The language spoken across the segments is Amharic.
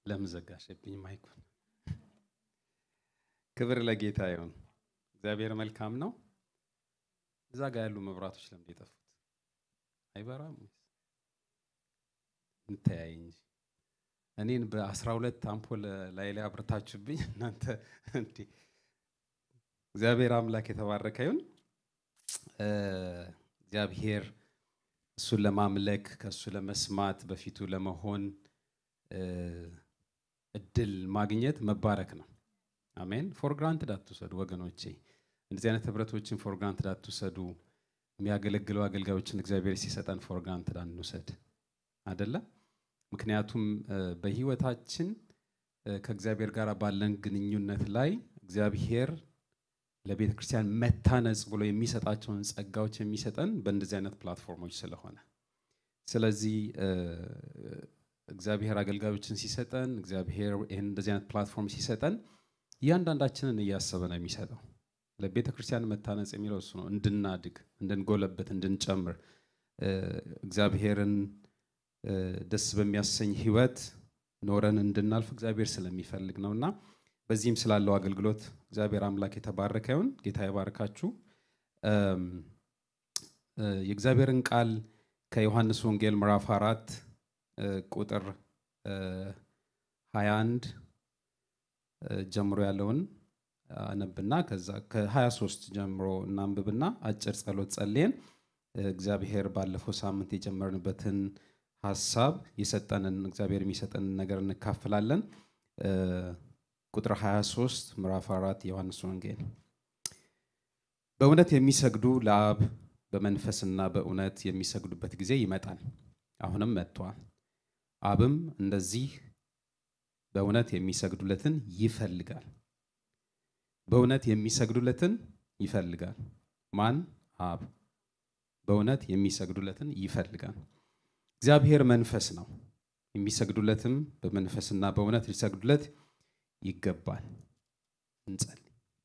ለምን ዘጋሽብኝ ማይኩን? ክብር ለጌታ ይሁን። እግዚአብሔር መልካም ነው። እዛ ጋር ያሉ መብራቶች ለምን የጠፉት? አይበራም ወይስ እንተያይ እንጂ እኔን በአስራ ሁለት አምፖል ላይ ላይ አብርታችሁብኝ እናንተ እንዴ! እግዚአብሔር አምላክ የተባረከ ይሁን። እግዚአብሔር እሱን ለማምለክ ከእሱ ለመስማት በፊቱ ለመሆን እድል ማግኘት መባረክ ነው። አሜን። ፎር ግራንትድ አትውሰዱ ወገኖቼ። እንደዚህ አይነት ህብረቶችን ፎር ግራንትድ አትውሰዱ። የሚያገለግሉ አገልጋዮችን እግዚአብሔር ሲሰጠን ፎር ግራንትድ አንውሰድ አደለ? ምክንያቱም በህይወታችን ከእግዚአብሔር ጋር ባለን ግንኙነት ላይ እግዚአብሔር ለቤተ ክርስቲያን መታነጽ ብሎ የሚሰጣቸውን ጸጋዎች የሚሰጠን በእንደዚህ አይነት ፕላትፎርሞች ስለሆነ ስለዚህ እግዚአብሔር አገልጋዮችን ሲሰጠን እግዚአብሔር ይህን እንደዚህ አይነት ፕላትፎርም ሲሰጠን እያንዳንዳችንን እያሰበ ነው የሚሰጠው። ለቤተ ክርስቲያን መታነጽ የሚለው እሱ ነው። እንድናድግ፣ እንድንጎለበት፣ እንድንጨምር እግዚአብሔርን ደስ በሚያሰኝ ህይወት ኖረን እንድናልፍ እግዚአብሔር ስለሚፈልግ ነው እና በዚህም ስላለው አገልግሎት እግዚአብሔር አምላክ የተባረከ ይሁን። ጌታ ይባርካችሁ። የእግዚአብሔርን ቃል ከዮሐንስ ወንጌል ምዕራፍ አራት ቁጥር 21 ጀምሮ ያለውን አነብና ከዛ ከ23 ጀምሮ እናንብብና አጭር ጸሎት ጸልየን እግዚአብሔር ባለፈው ሳምንት የጀመርንበትን ሀሳብ የሰጠንን እግዚአብሔር የሚሰጠንን ነገር እንካፈላለን። ቁጥር 23 ምዕራፍ 4 ዮሐንስ ወንጌል በእውነት የሚሰግዱ ለአብ በመንፈስና በእውነት የሚሰግዱበት ጊዜ ይመጣል፣ አሁንም መጥቷል። አብም እንደዚህ በእውነት የሚሰግዱለትን ይፈልጋል። በእውነት የሚሰግዱለትን ይፈልጋል። ማን? አብ። በእውነት የሚሰግዱለትን ይፈልጋል። እግዚአብሔር መንፈስ ነው፣ የሚሰግዱለትም በመንፈስና በእውነት ሊሰግዱለት ይገባል። እንጸልይ።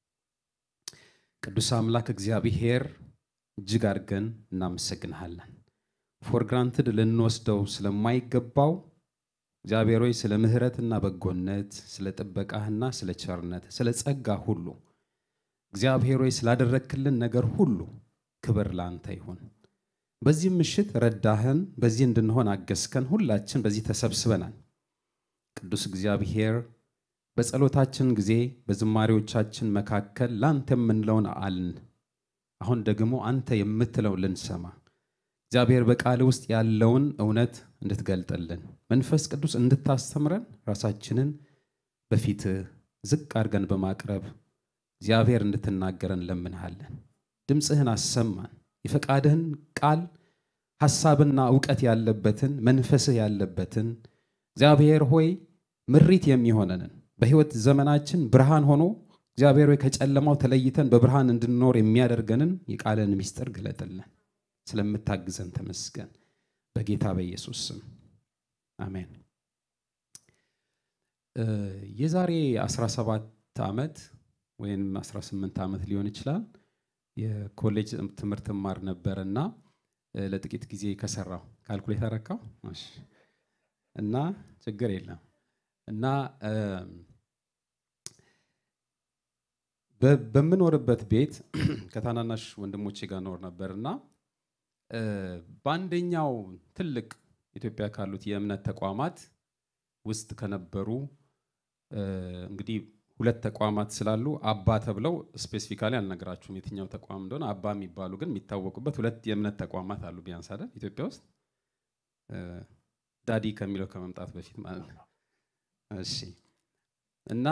ቅዱስ አምላክ እግዚአብሔር እጅግ አድርገን እናመሰግንሃለን። ፎር ግራንትድ ልንወስደው ስለማይገባው እግዚአብሔር ሆይ ስለ ምሕረትና በጎነት፣ ስለ ጥበቃህና ስለ ቸርነት፣ ስለ ጸጋ ሁሉ እግዚአብሔር ሆይ ስላደረክልን ነገር ሁሉ ክብር ለአንተ ይሁን። በዚህም ምሽት ረዳህን፣ በዚህ እንድንሆን አገዝከን። ሁላችን በዚህ ተሰብስበናል። ቅዱስ እግዚአብሔር በጸሎታችን ጊዜ በዝማሬዎቻችን መካከል ለአንተ የምንለውን አልን። አሁን ደግሞ አንተ የምትለው ልንሰማ እግዚአብሔር በቃል ውስጥ ያለውን እውነት እንድትገልጥልን መንፈስ ቅዱስ እንድታስተምረን ራሳችንን በፊት ዝቅ አድርገን በማቅረብ እግዚአብሔር እንድትናገረን ለምንሃለን። ድምፅህን አሰማን። የፈቃድህን ቃል ሐሳብና እውቀት ያለበትን መንፈስህ ያለበትን እግዚአብሔር ሆይ ምሪት የሚሆነንን በሕይወት ዘመናችን ብርሃን ሆኖ እግዚአብሔር ሆይ ከጨለማው ተለይተን በብርሃን እንድንኖር የሚያደርገንን የቃልን ምስጢር ግለጥልን። ስለምታግዘን ተመስገን። በጌታ በኢየሱስ ስም አሜን። የዛሬ 17 ዓመት ወይም 18 ዓመት ሊሆን ይችላል የኮሌጅ ትምህርት ማር ነበር እና ለጥቂት ጊዜ ከሰራው ካልኩሌት አረካው እና ችግር የለም እና በምኖርበት ቤት ከታናናሽ ወንድሞቼ ጋር ኖር ነበር እና በአንደኛው ትልቅ ኢትዮጵያ ካሉት የእምነት ተቋማት ውስጥ ከነበሩ እንግዲህ ሁለት ተቋማት ስላሉ አባ ተብለው ስፔሲፊካሊ አልነግራችሁም የትኛው ተቋም እንደሆነ። አባ የሚባሉ ግን የሚታወቁበት ሁለት የእምነት ተቋማት አሉ ቢያንስ አይደል ኢትዮጵያ ውስጥ ዳዲ ከሚለው ከመምጣት በፊት ማለት ነው። እሺ እና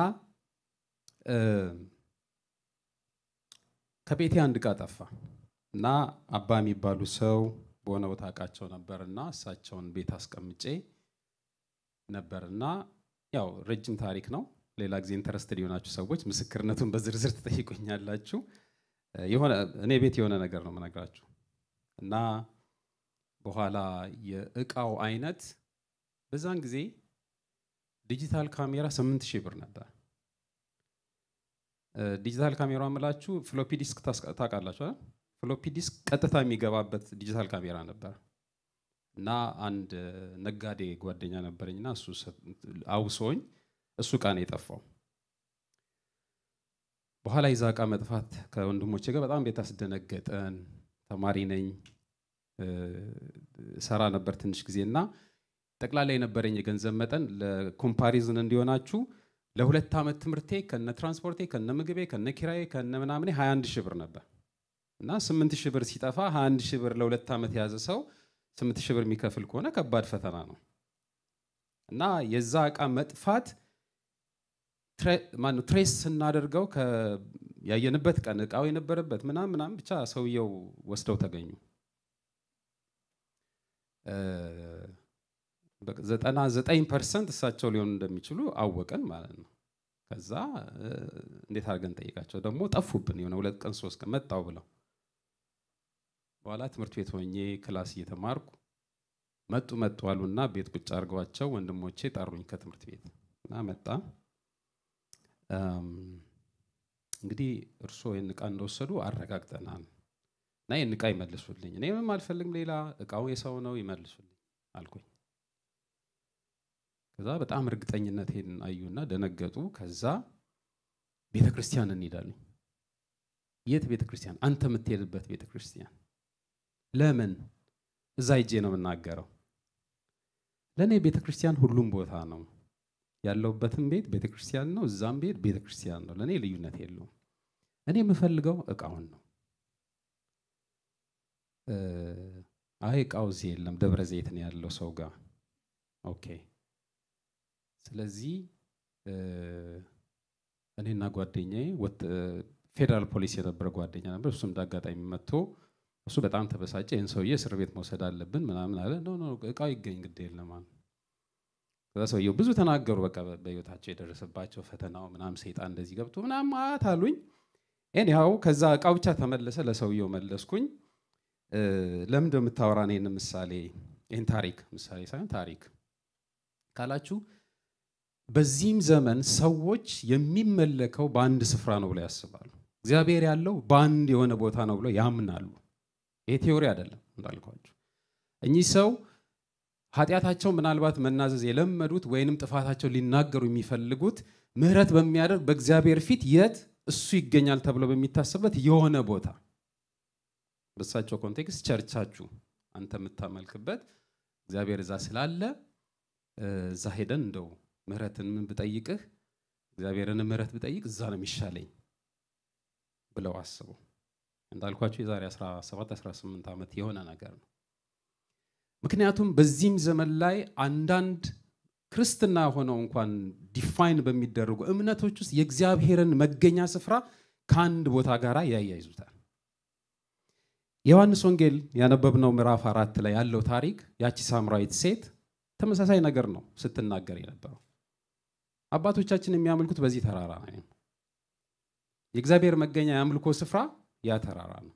ከቤቴ አንድ ዕቃ ጠፋ እና አባ የሚባሉ ሰው በሆነ ቦታ አውቃቸው ነበር እና እሳቸውን ቤት አስቀምጬ ነበር እና ያው ረጅም ታሪክ ነው። ሌላ ጊዜ ኢንተረስትድ የሆናችሁ ሰዎች ምስክርነቱን በዝርዝር ትጠይቁኛላችሁ። የሆነ እኔ ቤት የሆነ ነገር ነው የምነግራችሁ እና በኋላ የእቃው አይነት በዛን ጊዜ ዲጂታል ካሜራ ስምንት ሺህ ብር ነበር። ዲጂታል ካሜራ የምላችሁ ፍሎፒ ዲስክ ታውቃላችሁ አይደል? ፍሎፒ ዲስክ ቀጥታ የሚገባበት ዲጂታል ካሜራ ነበር እና አንድ ነጋዴ ጓደኛ ነበረኝና እሱ አውሶኝ እሱ እቃ ነው የጠፋው። በኋላ የዛ እቃ መጥፋት ከወንድሞቼ ጋር በጣም ቤት አስደነገጠን። ተማሪ ነኝ ሰራ ነበር ትንሽ ጊዜ እና ጠቅላላ የነበረኝ የገንዘብ መጠን ለኮምፓሪዝን እንዲሆናችሁ ለሁለት ዓመት ትምህርቴ ከነ ትራንስፖርቴ ከነ ምግቤ ከነ ኪራዬ ከነ ምናምኔ 21 ሺህ ብር ነበር እና 8 ሺህ ብር ሲጠፋ 21 ሺህ ብር ለሁለት ዓመት የያዘ ሰው 8 ሺህ ብር የሚከፍል ከሆነ ከባድ ፈተና ነው እና የዛ እቃ መጥፋት ማነው ትሬስ ስናደርገው ያየንበት ቀን እቃው የነበረበት ምናምን ምናምን ብቻ ሰውየው ወስደው ተገኙ። ዘጠና ዘጠኝ ፐርሰንት እሳቸው ሊሆኑ እንደሚችሉ አወቀን ማለት ነው። ከዛ እንዴት አድርገን ጠይቃቸው ደግሞ ጠፉብን። የሆነ ሁለት ቀን ሶስት ቀን መጣው ብለው በኋላ ትምህርት ቤት ሆኜ ክላስ እየተማርኩ መጡ መጡ አሉና ቤት ቁጭ አድርገዋቸው ወንድሞቼ ጠሩኝ ከትምህርት ቤት እና መጣ እንግዲህ እርስዎ ይህን እቃ እንደወሰዱ አረጋግጠናል እና ይህን እቃ ይመልሱልኝ። እኔ ምንም አልፈልግም፣ ሌላ እቃው የሰው ነው ይመልሱልኝ አልኩኝ። ከዛ በጣም እርግጠኝነት ሄድን አዩና ደነገጡ። ከዛ ቤተ ክርስቲያን እንሄዳለን። የት ቤተ ክርስቲያን? አንተ የምትሄድበት ቤተ ክርስቲያን። ለምን? እዛ ሂጄ ነው የምናገረው። ለእኔ ቤተ ክርስቲያን ሁሉም ቦታ ነው ያለውበትም ቤት ቤተ ክርስቲያን ነው፣ እዛም ቤት ቤተ ክርስቲያን ነው። ለእኔ ልዩነት የለውም። እኔ የምፈልገው እቃውን ነው። አይ እቃው እዚህ የለም፣ ደብረ ዘይት ነው ያለው ሰው ጋር። ኦኬ። ስለዚህ እኔና ጓደኛዬ ፌዴራል ፖሊስ የነበረ ጓደኛ ነበር። እሱም እንዳጋጣሚ መጥቶ እሱ በጣም ተበሳጨ። ይህን ሰውዬ እስር ቤት መውሰድ አለብን ምናምን አለ። ኖ እቃው ይገኝ ግድ የለም አለ። ከዛ ሰውየው ብዙ ተናገሩ። በቃ በህይወታቸው የደረሰባቸው ፈተናው ምናምን ሰይጣን እንደዚህ ገብቶ ምናምን ማት አሉኝ። ኤኒሃው ከዛ እቃው ብቻ ተመለሰ። ለሰውየው መለስኩኝ። ለምን እንደምታወራን ይህን ምሳሌ ይህን ታሪክ ምሳሌ ሳይሆን ታሪክ ካላችሁ በዚህም ዘመን ሰዎች የሚመለከው በአንድ ስፍራ ነው ብለው ያስባሉ። እግዚአብሔር ያለው በአንድ የሆነ ቦታ ነው ብለው ያምናሉ። ይሄ ቴዎሪ አይደለም እንዳልኳችሁ። እኚህ ሰው ኃጢአታቸው ምናልባት መናዘዝ የለመዱት ወይንም ጥፋታቸው ሊናገሩ የሚፈልጉት ምሕረት በሚያደርግ በእግዚአብሔር ፊት የት እሱ ይገኛል ተብሎ በሚታሰብበት የሆነ ቦታ በሳቸው ኮንቴክስት ቸርቻችሁ አንተ የምታመልክበት እግዚአብሔር እዛ ስላለ እዛ ሄደን እንደው ምሕረትን ምን ብጠይቅህ እግዚአብሔርን ምሕረት ብጠይቅ እዛ ነው የሚሻለኝ ብለው አስቡ። እንዳልኳቸው የዛሬ 17 18 ዓመት የሆነ ነገር ነው። ምክንያቱም በዚህም ዘመን ላይ አንዳንድ ክርስትና ሆነው እንኳን ዲፋይን በሚደረጉ እምነቶች ውስጥ የእግዚአብሔርን መገኛ ስፍራ ከአንድ ቦታ ጋር ያያይዙታል። የዮሐንስ ወንጌል ያነበብነው ምዕራፍ አራት ላይ ያለው ታሪክ ያቺ ሳምራዊት ሴት ተመሳሳይ ነገር ነው ስትናገር የነበረው። አባቶቻችን የሚያመልኩት በዚህ ተራራ ነው። የእግዚአብሔር መገኛ የአምልኮ ስፍራ ያ ተራራ ነው።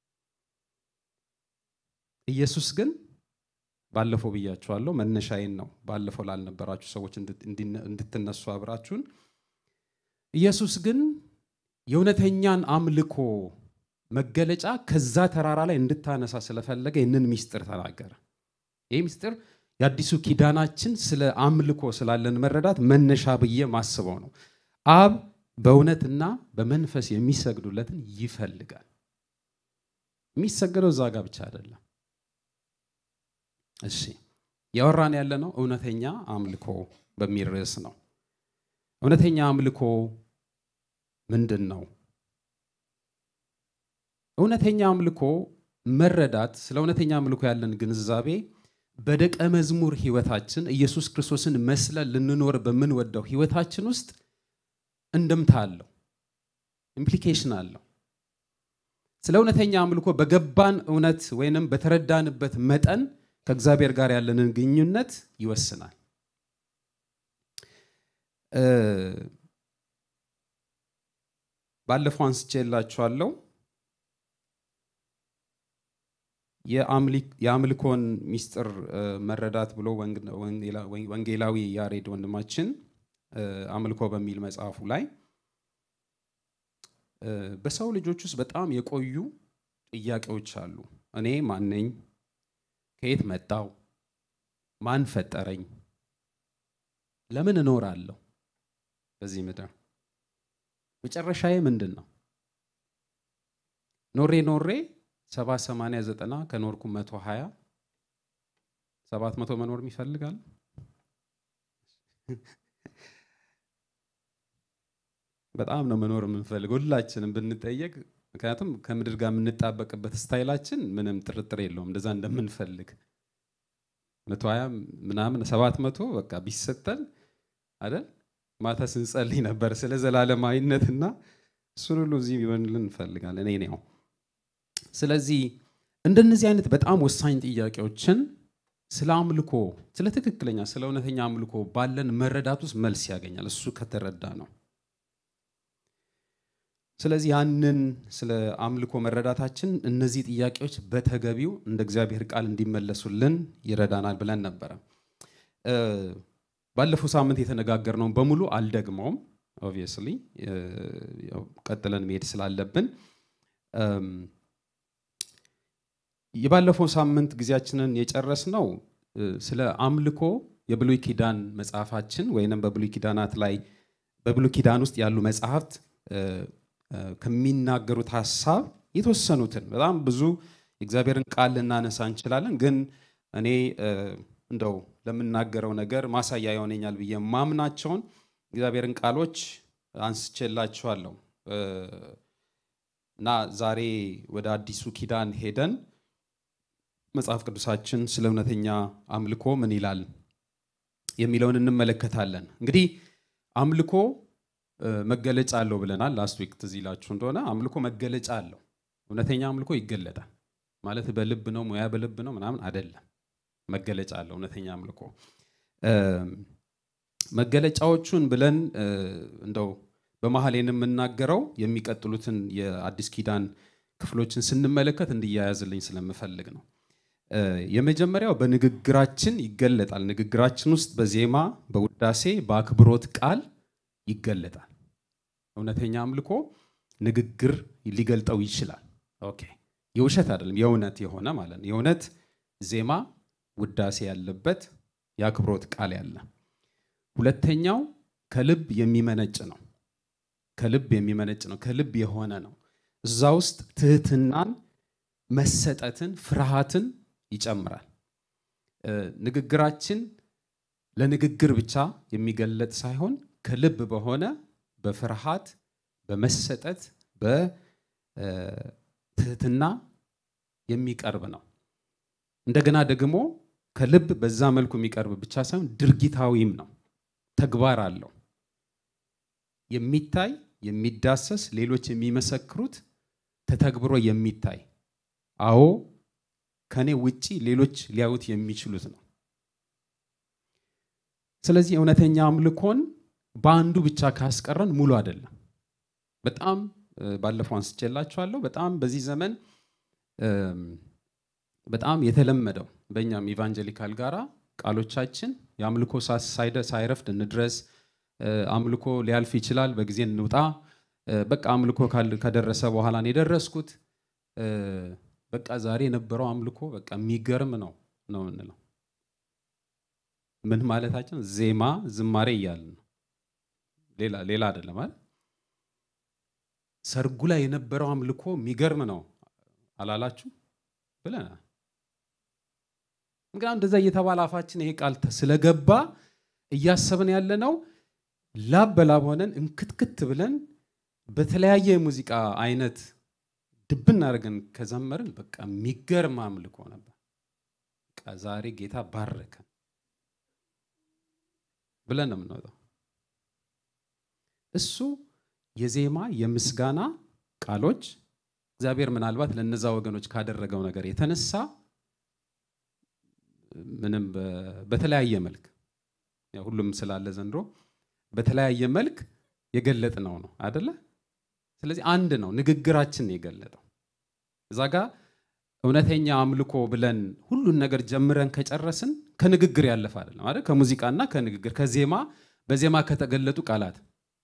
ኢየሱስ ግን ባለፈው ብያችኋለሁ፣ መነሻዬን ነው ባለፈው ላልነበራችሁ ሰዎች እንድትነሱ አብራችሁን። ኢየሱስ ግን የእውነተኛን አምልኮ መገለጫ ከዛ ተራራ ላይ እንድታነሳ ስለፈለገ ይህንን ሚስጥር ተናገረ። ይህ ሚስጥር የአዲሱ ኪዳናችን ስለ አምልኮ ስላለን መረዳት መነሻ ብዬ ማስበው ነው። አብ በእውነትና በመንፈስ የሚሰግዱለትን ይፈልጋል። የሚሰገደው እዛ ጋር ብቻ አይደለም። እሺ ያወራን ያለ ነው እውነተኛ አምልኮ በሚል ርዕስ ነው። እውነተኛ አምልኮ ምንድን ነው? እውነተኛ አምልኮ መረዳት ስለ እውነተኛ አምልኮ ያለን ግንዛቤ በደቀ መዝሙር ህይወታችን ኢየሱስ ክርስቶስን መስለን ልንኖር በምንወደው ህይወታችን ውስጥ እንደምታ አለው፣ ኢምፕሊኬሽን አለው። ስለ እውነተኛ አምልኮ በገባን እውነት ወይንም በተረዳንበት መጠን ከእግዚአብሔር ጋር ያለንን ግንኙነት ይወስናል። ባለፈው አንስቼላችኋለሁ። የአምልኮን ሚስጥር መረዳት ብሎ ወንጌላዊ ያሬድ ወንድማችን አምልኮ በሚል መጽሐፉ ላይ በሰው ልጆች ውስጥ በጣም የቆዩ ጥያቄዎች አሉ። እኔ ማነኝ? ከየት መጣው? ማን ፈጠረኝ? ለምን እኖራለሁ በዚህ ምድር? መጨረሻዬ ምንድን ነው? ኖሬ ኖሬ ሰባ ሰማንያ ዘጠና ከኖርኩ መቶ ሀያ ሰባት መቶ መኖር ይፈልጋል? በጣም ነው መኖር የምንፈልገው ሁላችንም ብንጠየቅ። ምክንያቱም ከምድር ጋር የምንጣበቅበት ስታይላችን ምንም ጥርጥር የለውም እንደዛ እንደምንፈልግ መቶ ሀያ ምናምን ሰባት መቶ በቃ ቢሰጠን አይደል ማታ ስንጸልይ ነበር ስለ ዘላለማዊነትና እሱን ሁሉ እዚህ ቢሆንልን እንፈልጋለን። እኔ ነው። ስለዚህ እንደነዚህ አይነት በጣም ወሳኝ ጥያቄዎችን ስለ አምልኮ፣ ስለ ትክክለኛ ስለ እውነተኛ አምልኮ ባለን መረዳት ውስጥ መልስ ያገኛል እሱ ከተረዳ ነው። ስለዚህ ያንን ስለ አምልኮ መረዳታችን እነዚህ ጥያቄዎች በተገቢው እንደ እግዚአብሔር ቃል እንዲመለሱልን ይረዳናል ብለን ነበረ። ባለፈው ሳምንት የተነጋገርነውን በሙሉ አልደግመውም። ኦብቪየስሊ ቀጥለን መሄድ ስላለብን የባለፈው ሳምንት ጊዜያችንን የጨረስነው ስለ አምልኮ የብሉይ ኪዳን መጽሐፋችን ወይንም በብሉይ ኪዳናት ላይ በብሉይ ኪዳን ውስጥ ያሉ መጽሐፍት ከሚናገሩት ሀሳብ የተወሰኑትን በጣም ብዙ የእግዚአብሔርን ቃል ልናነሳ እንችላለን። ግን እኔ እንደው ለምናገረው ነገር ማሳያ ይሆነኛል ብዬ ማምናቸውን እግዚአብሔርን ቃሎች አንስቼላችኋለሁ እና ዛሬ ወደ አዲሱ ኪዳን ሄደን መጽሐፍ ቅዱሳችን ስለ እውነተኛ አምልኮ ምን ይላል የሚለውን እንመለከታለን። እንግዲህ አምልኮ መገለጫ አለው ብለናል። ላስት ዊክ ትዝ ይላችሁ እንደሆነ አምልኮ መገለጫ አለው። እውነተኛ አምልኮ ይገለጣል ማለት በልብ ነው፣ ሙያ በልብ ነው ምናምን አይደለም። መገለጫ አለው እውነተኛ አምልኮ። መገለጫዎቹን ብለን እንደው በመሀል የምናገረው የሚቀጥሉትን የአዲስ ኪዳን ክፍሎችን ስንመለከት እንዲያያዝልኝ ስለምፈልግ ነው። የመጀመሪያው በንግግራችን ይገለጣል። ንግግራችን ውስጥ በዜማ በውዳሴ በአክብሮት ቃል ይገለጣል። እውነተኛ አምልኮ ንግግር ሊገልጠው ይችላል። ኦኬ የውሸት አይደለም፣ የእውነት የሆነ ማለት ነው። የእውነት ዜማ ውዳሴ ያለበት የአክብሮት ቃል ያለ። ሁለተኛው ከልብ የሚመነጭ ነው። ከልብ የሚመነጭ ነው። ከልብ የሆነ ነው። እዛ ውስጥ ትህትናን፣ መሰጠትን፣ ፍርሃትን ይጨምራል። ንግግራችን ለንግግር ብቻ የሚገለጥ ሳይሆን ከልብ በሆነ በፍርሃት በመሰጠት በትህትና የሚቀርብ ነው። እንደገና ደግሞ ከልብ በዛ መልኩ የሚቀርብ ብቻ ሳይሆን ድርጊታዊም ነው። ተግባር አለው። የሚታይ የሚዳሰስ ሌሎች የሚመሰክሩት ተተግብሮ የሚታይ አዎ ከኔ ውጪ ሌሎች ሊያዩት የሚችሉት ነው። ስለዚህ እውነተኛ አምልኮን በአንዱ ብቻ ካስቀረን ሙሉ አይደለም። በጣም ባለፈው አንስቼላችኋለሁ። በጣም በዚህ ዘመን በጣም የተለመደው በእኛም ኢቫንጀሊካል ጋራ ቃሎቻችን የአምልኮ ሳይረፍድ እንድረስ፣ አምልኮ ሊያልፍ ይችላል፣ በጊዜ እንውጣ፣ በቃ አምልኮ ከደረሰ በኋላ ነው የደረስኩት፣ በቃ ዛሬ የነበረው አምልኮ በቃ የሚገርም ነው ነው የምንለው። ምን ማለታችን? ዜማ ዝማሬ እያልን ነው ሌላ ሌላ አይደለም አይደል? ሰርጉ ላይ የነበረው አምልኮ የሚገርም ነው አላላችሁ ብለናል። እንግዲህ እንደዛ እየተባለ አፋችን ይሄ ቃል ስለገባ እያሰብን ያለ ነው ላብ በላብ ሆነን እንክትክት ብለን በተለያየ የሙዚቃ አይነት ድብን አድርገን ከዘመርን በቃ የሚገርም አምልኮ ነበር። በቃ ዛሬ ጌታ ባረከን ብለን ነው የምንወጣው። እሱ የዜማ የምስጋና ቃሎች እግዚአብሔር ምናልባት ለነዛ ወገኖች ካደረገው ነገር የተነሳ ምንም በተለያየ መልክ ሁሉም ስላለ ዘንድሮ በተለያየ መልክ የገለጥ ነው ነው አደለ? ስለዚህ አንድ ነው ንግግራችን የገለጠው እዛ ጋ እውነተኛ አምልኮ ብለን ሁሉን ነገር ጀምረን ከጨረስን ከንግግር ያለፈ አይደለም አይደል? ከሙዚቃና ከንግግር ከዜማ በዜማ ከተገለጡ ቃላት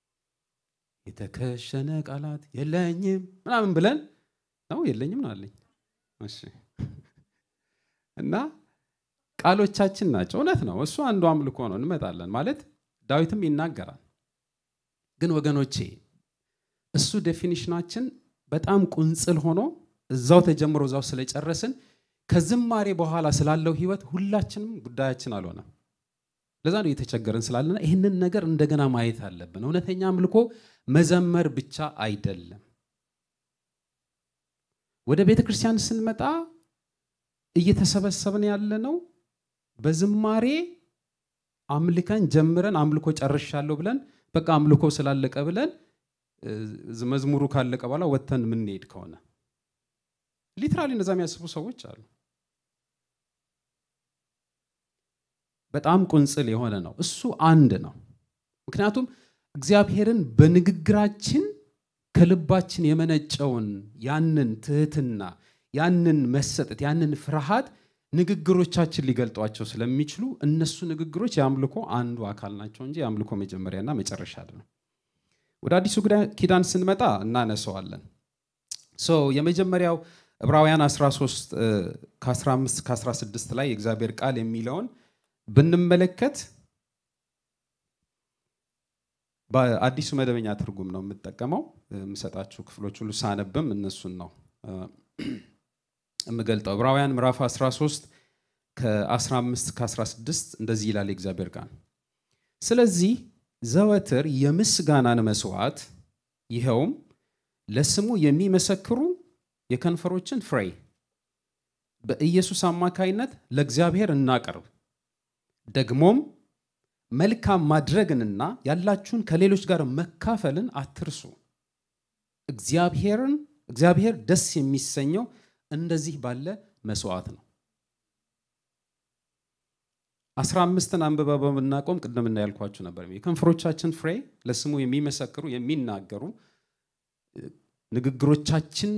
የተከሸነ ቃላት የለኝም ምናምን ብለን ነው የለኝም ነው አለኝ። እሺ እና ቃሎቻችን ናቸው። እውነት ነው። እሱ አንዱ አምልኮ ነው። እንመጣለን ማለት ዳዊትም ይናገራል። ግን ወገኖቼ እሱ ዴፊኒሽናችን በጣም ቁንጽል ሆኖ እዛው ተጀምሮ እዛው ስለጨረስን ከዝማሬ በኋላ ስላለው ህይወት ሁላችንም ጉዳያችን አልሆነም። ለዛ ነው እየተቸገርን ስላለና ይህንን ነገር እንደገና ማየት አለብን። እውነተኛ አምልኮ መዘመር ብቻ አይደለም። ወደ ቤተ ክርስቲያን ስንመጣ እየተሰበሰብን ያለ ነው በዝማሬ አምልከን ጀምረን አምልኮ ጨርሻለሁ ብለን በቃ አምልኮ ስላለቀ ብለን መዝሙሩ ካለቀ በኋላ ወጥተን የምንሄድ ከሆነ ሊትራሊ እንደዛ የሚያስቡ ሰዎች አሉ። በጣም ቁንጽል የሆነ ነው። እሱ አንድ ነው። ምክንያቱም እግዚአብሔርን በንግግራችን ከልባችን የመነጨውን ያንን ትህትና፣ ያንን መሰጠት፣ ያንን ፍርሃት ንግግሮቻችን ሊገልጧቸው ስለሚችሉ እነሱ ንግግሮች የአምልኮ አንዱ አካል ናቸው እንጂ የአምልኮ መጀመሪያና መጨረሻ አይደለም። ወደ አዲሱ ኪዳን ስንመጣ እናነሰዋለን። የመጀመሪያው ዕብራውያን 13 ከ15 ከ16 ላይ የእግዚአብሔር ቃል የሚለውን ብንመለከት በአዲሱ መደበኛ ትርጉም ነው የምጠቀመው። የምሰጣችሁ ክፍሎች ሁሉ ሳነብም እነሱን ነው የምገልጠው። ዕብራውያን ምዕራፍ 13 ከ15 ከ16 እንደዚህ ይላል የእግዚአብሔር ቃል። ስለዚህ ዘወትር የምስጋናን መስዋዕት ይኸውም ለስሙ የሚመሰክሩ የከንፈሮችን ፍሬ በኢየሱስ አማካይነት ለእግዚአብሔር እናቀርብ። ደግሞም መልካም ማድረግንና ያላችሁን ከሌሎች ጋር መካፈልን አትርሱ። እግዚአብሔርን እግዚአብሔር ደስ የሚሰኘው እንደዚህ ባለ መስዋዕት ነው። አስራ አምስትን አንብባ በምናቆም ቅድም እንዳያልኳችሁ ነበር። የከንፈሮቻችን ፍሬ ለስሙ የሚመሰክሩ የሚናገሩ ንግግሮቻችን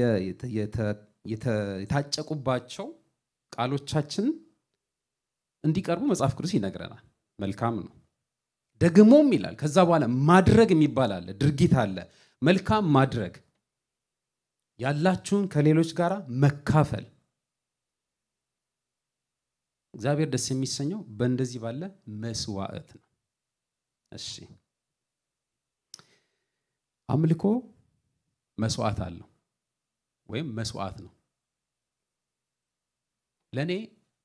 የታጨቁባቸው ቃሎቻችን እንዲቀርቡ መጽሐፍ ቅዱስ ይነግረናል። መልካም ነው። ደግሞም ይላል ከዛ በኋላ ማድረግ የሚባል አለ፣ ድርጊት አለ። መልካም ማድረግ ያላችሁን ከሌሎች ጋር መካፈል እግዚአብሔር ደስ የሚሰኘው በእንደዚህ ባለ መስዋዕት ነው። እሺ አምልኮ መስዋዕት አለው ወይም መስዋዕት ነው። ለእኔ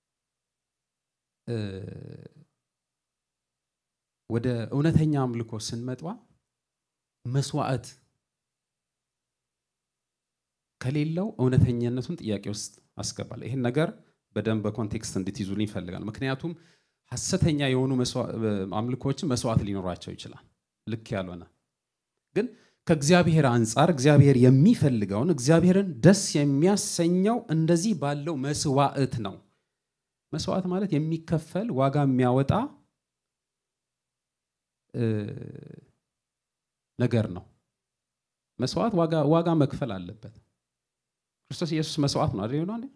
ወደ እውነተኛ አምልኮ ስንመጣ መስዋዕት ከሌለው እውነተኛነቱን ጥያቄ ውስጥ አስገባለሁ። ይህን ነገር በደንብ በኮንቴክስት እንድትይዙልኝ ይፈልጋል። ምክንያቱም ሐሰተኛ የሆኑ አምልኮችን መስዋዕት ሊኖራቸው ይችላል፣ ልክ ያልሆነ ግን ከእግዚአብሔር አንጻር እግዚአብሔር የሚፈልገውን እግዚአብሔርን ደስ የሚያሰኘው እንደዚህ ባለው መስዋዕት ነው። መስዋዕት ማለት የሚከፈል ዋጋ የሚያወጣ ነገር ነው። መስዋዕት ዋጋ መክፈል አለበት። ክርስቶስ ኢየሱስ መስዋዕት ነው አይደል? ይሆናል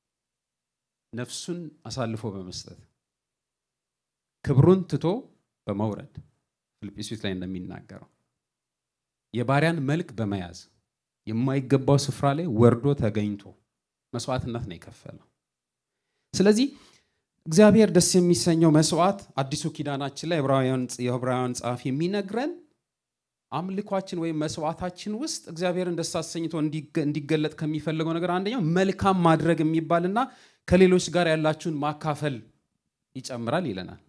ነፍሱን አሳልፎ በመስጠት ክብሩን ትቶ በመውረድ ፊልጵስዩስ ላይ እንደሚናገረው የባሪያን መልክ በመያዝ የማይገባው ስፍራ ላይ ወርዶ ተገኝቶ መስዋዕትነት ነው የከፈለው። ስለዚህ እግዚአብሔር ደስ የሚሰኘው መስዋዕት አዲሱ ኪዳናችን ላይ የዕብራውያን ጸሐፊ የሚነግረን አምልኳችን ወይም መስዋዕታችን ውስጥ እግዚአብሔርን ደስ አሰኝቶ እንዲገለጥ ከሚፈልገው ነገር አንደኛው መልካም ማድረግ የሚባልና ከሌሎች ጋር ያላችሁን ማካፈል ይጨምራል ይለናል።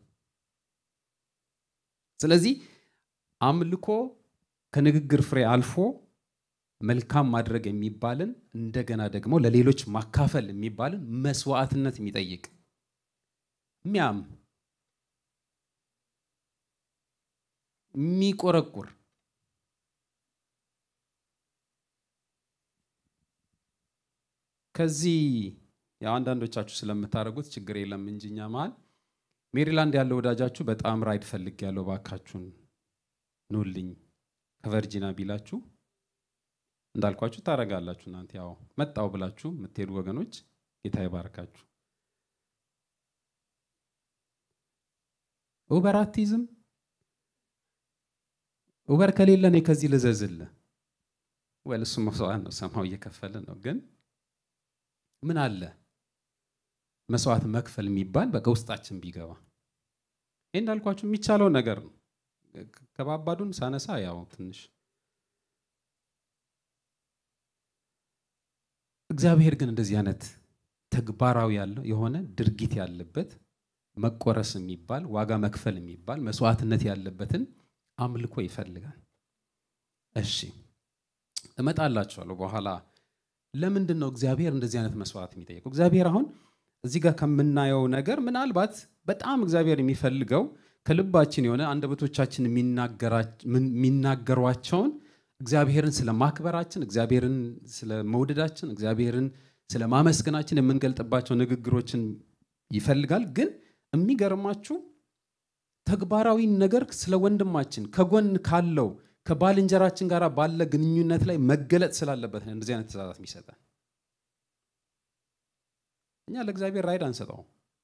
ስለዚህ አምልኮ ከንግግር ፍሬ አልፎ መልካም ማድረግ የሚባልን እንደገና ደግሞ ለሌሎች ማካፈል የሚባልን መስዋዕትነት የሚጠይቅ የሚያም የሚቆረቁር ከዚህ ያው አንዳንዶቻችሁ ስለምታደርጉት ችግር የለም እንጂ እኛ መሀል ሜሪላንድ ያለው ወዳጃችሁ በጣም ራይድ ፈልግ ያለው ባካችሁን ኑልኝ ከቨርጂና ቢላችሁ እንዳልኳችሁ ታደርጋላችሁ። እናንተ ያው መጣው ብላችሁ የምትሄዱ ወገኖች ጌታ ይባርካችሁ። ኡበር አትይዝም? ኡበር ከሌለ እኔ ከዚህ ልዘዝልህ። ወል እሱ መስዋዕት ነው፣ ሰማው እየከፈልን ነው። ግን ምን አለ መስዋዕት መክፈል የሚባል በቃ ውስጣችን ቢገባ ይህ እንዳልኳችሁ የሚቻለው ነገር ነው። ከባባዱን ሳነሳ ያው ትንሽ እግዚአብሔር ግን እንደዚህ አይነት ተግባራዊ ያለው የሆነ ድርጊት ያለበት መቆረስ የሚባል ዋጋ መክፈል የሚባል መስዋዕትነት ያለበትን አምልኮ ይፈልጋል። እሺ እመጣላችኋለሁ በኋላ። ለምንድን ነው እግዚአብሔር እንደዚህ አይነት መስዋዕት የሚጠይቀው? እግዚአብሔር አሁን እዚህ ጋር ከምናየው ነገር ምናልባት በጣም እግዚአብሔር የሚፈልገው ከልባችን የሆነ አንደበቶቻችን የሚናገሯቸውን እግዚአብሔርን ስለ ማክበራችን፣ እግዚአብሔርን ስለ መውደዳችን፣ እግዚአብሔርን ስለ ማመስገናችን የምንገልጥባቸው ንግግሮችን ይፈልጋል። ግን የሚገርማችሁ ተግባራዊ ነገር ስለ ወንድማችን ከጎን ካለው ከባልንጀራችን ጋር ባለ ግንኙነት ላይ መገለጥ ስላለበት ነው እንደዚህ አይነት ትእዛዛት የሚሰጠን። እኛ ለእግዚአብሔር ራይድ አንሰጠው።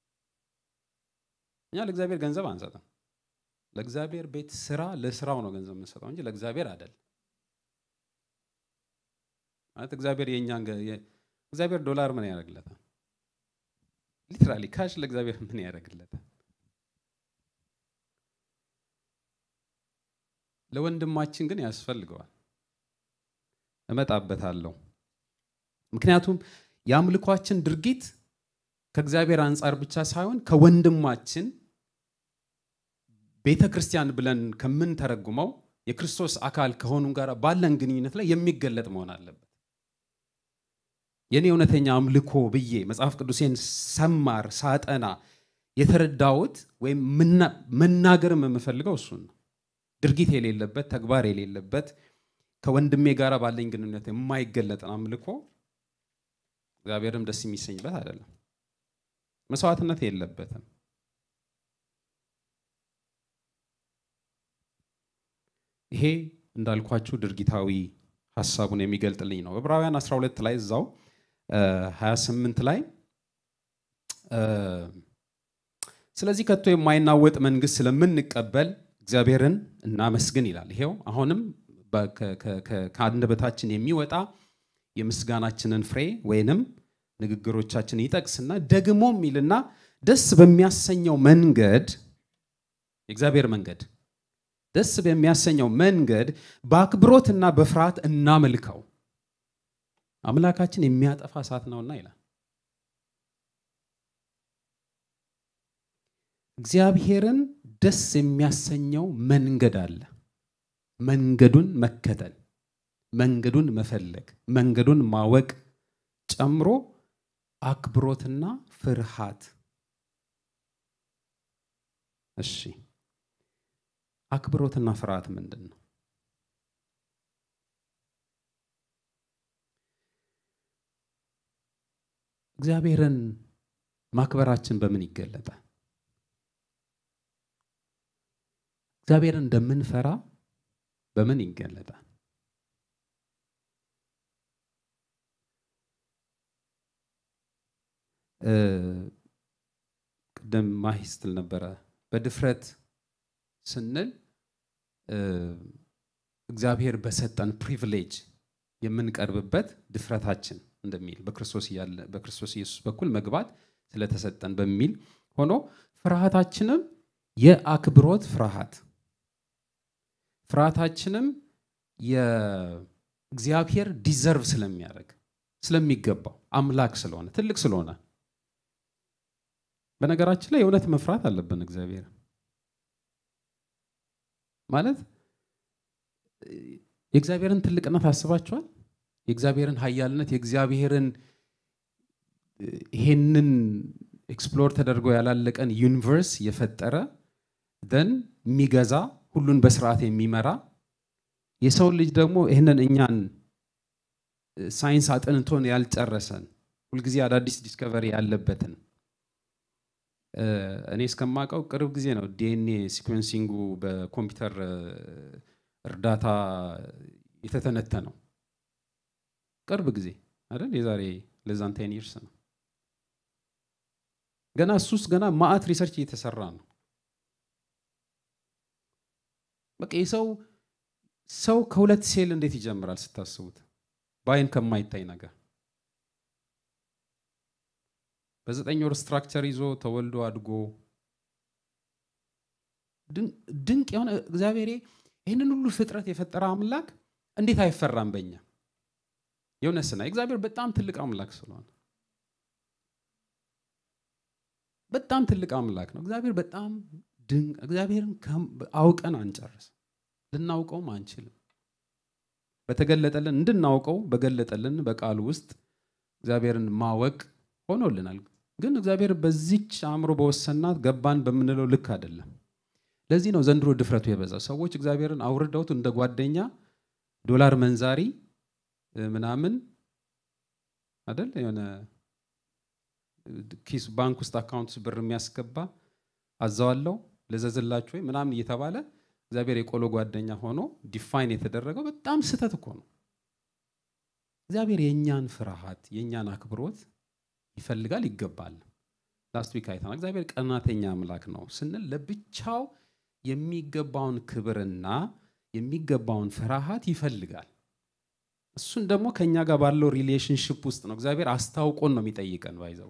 እኛ ለእግዚአብሔር ገንዘብ አንሰጥም። ለእግዚአብሔር ቤት ስራ ለስራው ነው ገንዘብ የምንሰጠው እንጂ ለእግዚአብሔር አይደል። ማለት እግዚአብሔር የእኛን እግዚአብሔር ዶላር ምን ያደርግለታል? ሊትራሊ ካሽ ለእግዚአብሔር ምን ያደርግለታል? ለወንድማችን ግን ያስፈልገዋል። እመጣበታለሁ። ምክንያቱም የአምልኳችን ድርጊት ከእግዚአብሔር አንጻር ብቻ ሳይሆን ከወንድማችን ቤተ ክርስቲያን ብለን ከምንተረጉመው የክርስቶስ አካል ከሆኑ ጋር ባለን ግንኙነት ላይ የሚገለጥ መሆን አለበት። የኔ እውነተኛ አምልኮ ብዬ መጽሐፍ ቅዱሴን ሰማር ሳጠና የተረዳሁት ወይም መናገርም የምፈልገው እሱን ነው። ድርጊት የሌለበት ተግባር የሌለበት ከወንድሜ ጋር ባለኝ ግንኙነት የማይገለጥን አምልኮ እግዚአብሔርም ደስ የሚሰኝበት አይደለም። መስዋዕትነት የለበትም። ይሄ እንዳልኳችሁ ድርጊታዊ ሀሳቡን የሚገልጥልኝ ነው። ዕብራውያን 12 ላይ እዛው 28 ላይ ስለዚህ ከቶ የማይናወጥ መንግስት ስለምንቀበል እግዚአብሔርን እናመስግን ይላል። ይሄው አሁንም ከአንደበታችን የሚወጣ የምስጋናችንን ፍሬ ወይንም ንግግሮቻችን ይጠቅስና ደግሞ የሚልና ደስ በሚያሰኘው መንገድ የእግዚአብሔር መንገድ ደስ በሚያሰኘው መንገድ በአክብሮትና በፍርሃት እናመልከው፣ አምላካችን የሚያጠፋ እሳት ነውና ይላል። እግዚአብሔርን ደስ የሚያሰኘው መንገድ አለ። መንገዱን መከተል፣ መንገዱን መፈለግ፣ መንገዱን ማወቅ ጨምሮ አክብሮትና ፍርሃት። እሺ አክብሮትና ፍርሃት ምንድን ነው? እግዚአብሔርን ማክበራችን በምን ይገለጣል? እግዚአብሔርን እንደምንፈራ በምን ይገለጣል? ቅድም ማሂ ስትል ነበረ በድፍረት ስንል እግዚአብሔር በሰጠን ፕሪቪሌጅ የምንቀርብበት ድፍረታችን እንደሚል በክርስቶስ ኢየሱስ በኩል መግባት ስለተሰጠን በሚል ሆኖ ፍርሃታችንም የአክብሮት ፍርሃት ፍርሃታችንም የእግዚአብሔር ዲዘርቭ ስለሚያደርግ ስለሚገባው አምላክ ስለሆነ ትልቅ ስለሆነ በነገራችን ላይ የእውነት መፍራት አለብን እግዚአብሔር ማለት የእግዚአብሔርን ትልቅነት አስባችኋል? የእግዚአብሔርን ኃያልነት የእግዚአብሔርን ይሄንን ኤክስፕሎር ተደርጎ ያላለቀን ዩኒቨርስ የፈጠረ ደን የሚገዛ ሁሉን በስርዓት የሚመራ የሰው ልጅ ደግሞ ይህንን እኛን ሳይንስ አጥንቶን ያልጨረሰን ሁልጊዜ አዳዲስ ዲስከቨሪ ያለበትን እኔ እስከማውቀው ቅርብ ጊዜ ነው ዲኤንኤ ሲኩዌንሲንጉ በኮምፒውተር እርዳታ የተተነተነው። ቅርብ ጊዜ አይደል? የዛሬ ለዛን ቴን ይርስ ነው። ገና እሱስ ገና ማአት ሪሰርች እየተሰራ ነው። በቃ የሰው ሰው ከሁለት ሴል እንዴት ይጀምራል ስታስቡት፣ በአይን ከማይታይ ነገር በዘጠኝ ወር ስትራክቸር ይዞ ተወልዶ አድጎ ድንቅ የሆነ እግዚአብሔር ይህንን ሁሉ ፍጥረት የፈጠረ አምላክ እንዴት አይፈራም በኛ? የሆነ ስና እግዚአብሔር በጣም ትልቅ አምላክ ስለሆነ በጣም ትልቅ አምላክ ነው። እግዚአብሔር በጣም ድንቅ እግዚአብሔርን አውቀን አንጨርስም፣ ልናውቀውም አንችልም። በተገለጠልን እንድናውቀው በገለጠልን በቃሉ ውስጥ እግዚአብሔርን ማወቅ ሆኖልናል። ግን እግዚአብሔር በዚች አእምሮ በወሰናት ገባን በምንለው ልክ አይደለም። ለዚህ ነው ዘንድሮ ድፍረቱ የበዛው። ሰዎች እግዚአብሔርን አውርደውት እንደ ጓደኛ ዶላር መንዛሪ ምናምን አይደል የሆነ ኪስ ባንክ ውስጥ አካውንት ውስጥ ብር የሚያስገባ አዛዋለው ልዘዝላችሁ ወይ ምናምን እየተባለ እግዚአብሔር የቆሎ ጓደኛ ሆኖ ዲፋይን የተደረገው በጣም ስህተት እኮ ነው። እግዚአብሔር የእኛን ፍርሃት የእኛን አክብሮት ይፈልጋል ይገባል። ላስት ዊክ አይተናል። እግዚአብሔር ቀናተኛ አምላክ ነው ስንል ለብቻው የሚገባውን ክብርና የሚገባውን ፍርሃት ይፈልጋል። እሱን ደግሞ ከእኛ ጋር ባለው ሪሌሽንሽፕ ውስጥ ነው እግዚአብሔር አስታውቆን ነው የሚጠይቀን ባይዘው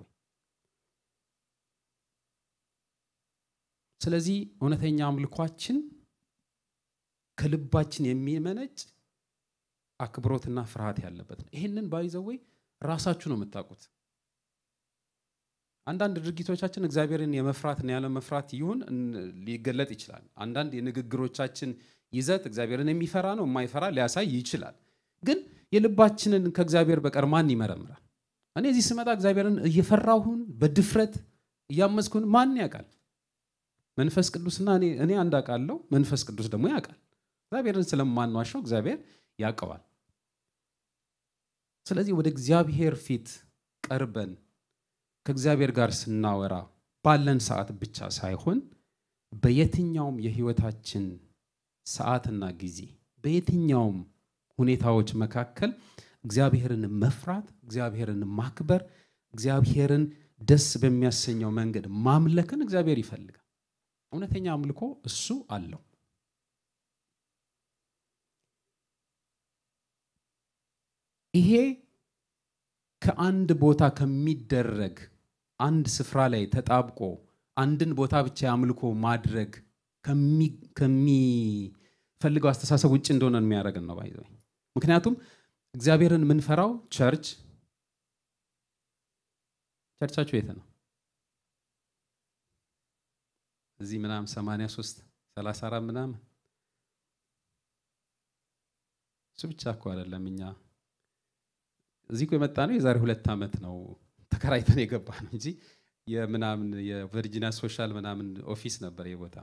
ስለዚህ እውነተኛ አምልኳችን ከልባችን የሚመነጭ አክብሮትና ፍርሃት ያለበት ነው። ይህንን ባይዘወይ ራሳችሁ ነው የምታውቁት። አንዳንድ ድርጊቶቻችን እግዚአብሔርን የመፍራትና ያለ መፍራት ይሁን ሊገለጥ ይችላል። አንዳንድ የንግግሮቻችን ይዘት እግዚአብሔርን የሚፈራ ነው የማይፈራ ሊያሳይ ይችላል። ግን የልባችንን ከእግዚአብሔር በቀር ማን ይመረምራል? እኔ እዚህ ስመጣ እግዚአብሔርን እየፈራሁን በድፍረት እያመዝኩን ማን ያውቃል? መንፈስ ቅዱስና እኔ አንድ አውቃለሁ፣ መንፈስ ቅዱስ ደግሞ ያውቃል። እግዚአብሔርን ስለማንዋሸው እግዚአብሔር ያውቀዋል። ስለዚህ ወደ እግዚአብሔር ፊት ቀርበን ከእግዚአብሔር ጋር ስናወራ ባለን ሰዓት ብቻ ሳይሆን በየትኛውም የህይወታችን ሰዓትና ጊዜ በየትኛውም ሁኔታዎች መካከል እግዚአብሔርን መፍራት፣ እግዚአብሔርን ማክበር፣ እግዚአብሔርን ደስ በሚያሰኘው መንገድ ማምለክን እግዚአብሔር ይፈልጋል። እውነተኛ አምልኮ እሱ አለው። ይሄ ከአንድ ቦታ ከሚደረግ አንድ ስፍራ ላይ ተጣብቆ አንድን ቦታ ብቻ የአምልኮ ማድረግ ከሚፈልገው አስተሳሰብ ውጭ እንደሆነ የሚያደርግን ነው ባይዘ ምክንያቱም እግዚአብሔርን የምንፈራው ቸርች ቸርቻችሁ የት ነው? እዚህ ምናምን 83 34 ምናምን እሱ ብቻ እኮ አይደለም። እኛ እዚህ እኮ የመጣ ነው የዛሬ ሁለት ዓመት ነው ተከራይተን የገባ ነው እንጂ የምናምን የቨርጂኒያ ሶሻል ምናምን ኦፊስ ነበር የቦታ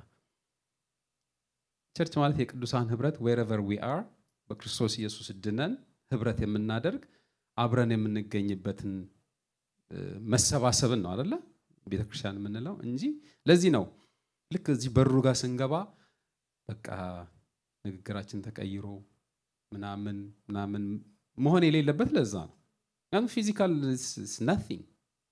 ቸርች ማለት የቅዱሳን ህብረት ዌረቨር ዊ አር በክርስቶስ ኢየሱስ ድነን ህብረት የምናደርግ አብረን የምንገኝበትን መሰባሰብን ነው አደለ ቤተክርስቲያን የምንለው እንጂ ለዚህ ነው ልክ እዚህ በሩ ጋር ስንገባ በቃ ንግግራችን ተቀይሮ ምናምን ምናምን መሆን የሌለበት ለዛ ነው። ምክንያቱም ፊዚካል ናቲንግ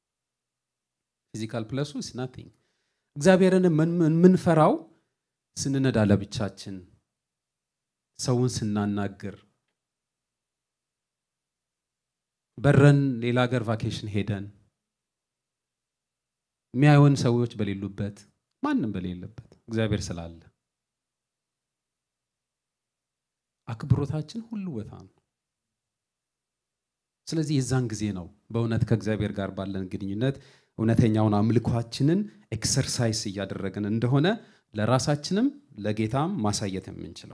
ፊዚካል ፕለሱ ናቲንግ። እግዚአብሔርን የምንፈራው ስንነዳ ለብቻችን፣ ሰውን ስናናግር፣ በረን ሌላ ሀገር ቫኬሽን ሄደን የሚያዩን ሰዎች በሌሉበት ማንም በሌለበት እግዚአብሔር ስላለ አክብሮታችን ሁሉ ቦታ ነው። ስለዚህ የዛን ጊዜ ነው በእውነት ከእግዚአብሔር ጋር ባለን ግንኙነት እውነተኛውን አምልኳችንን ኤክሰርሳይስ እያደረግን እንደሆነ ለራሳችንም ለጌታም ማሳየት የምንችለው።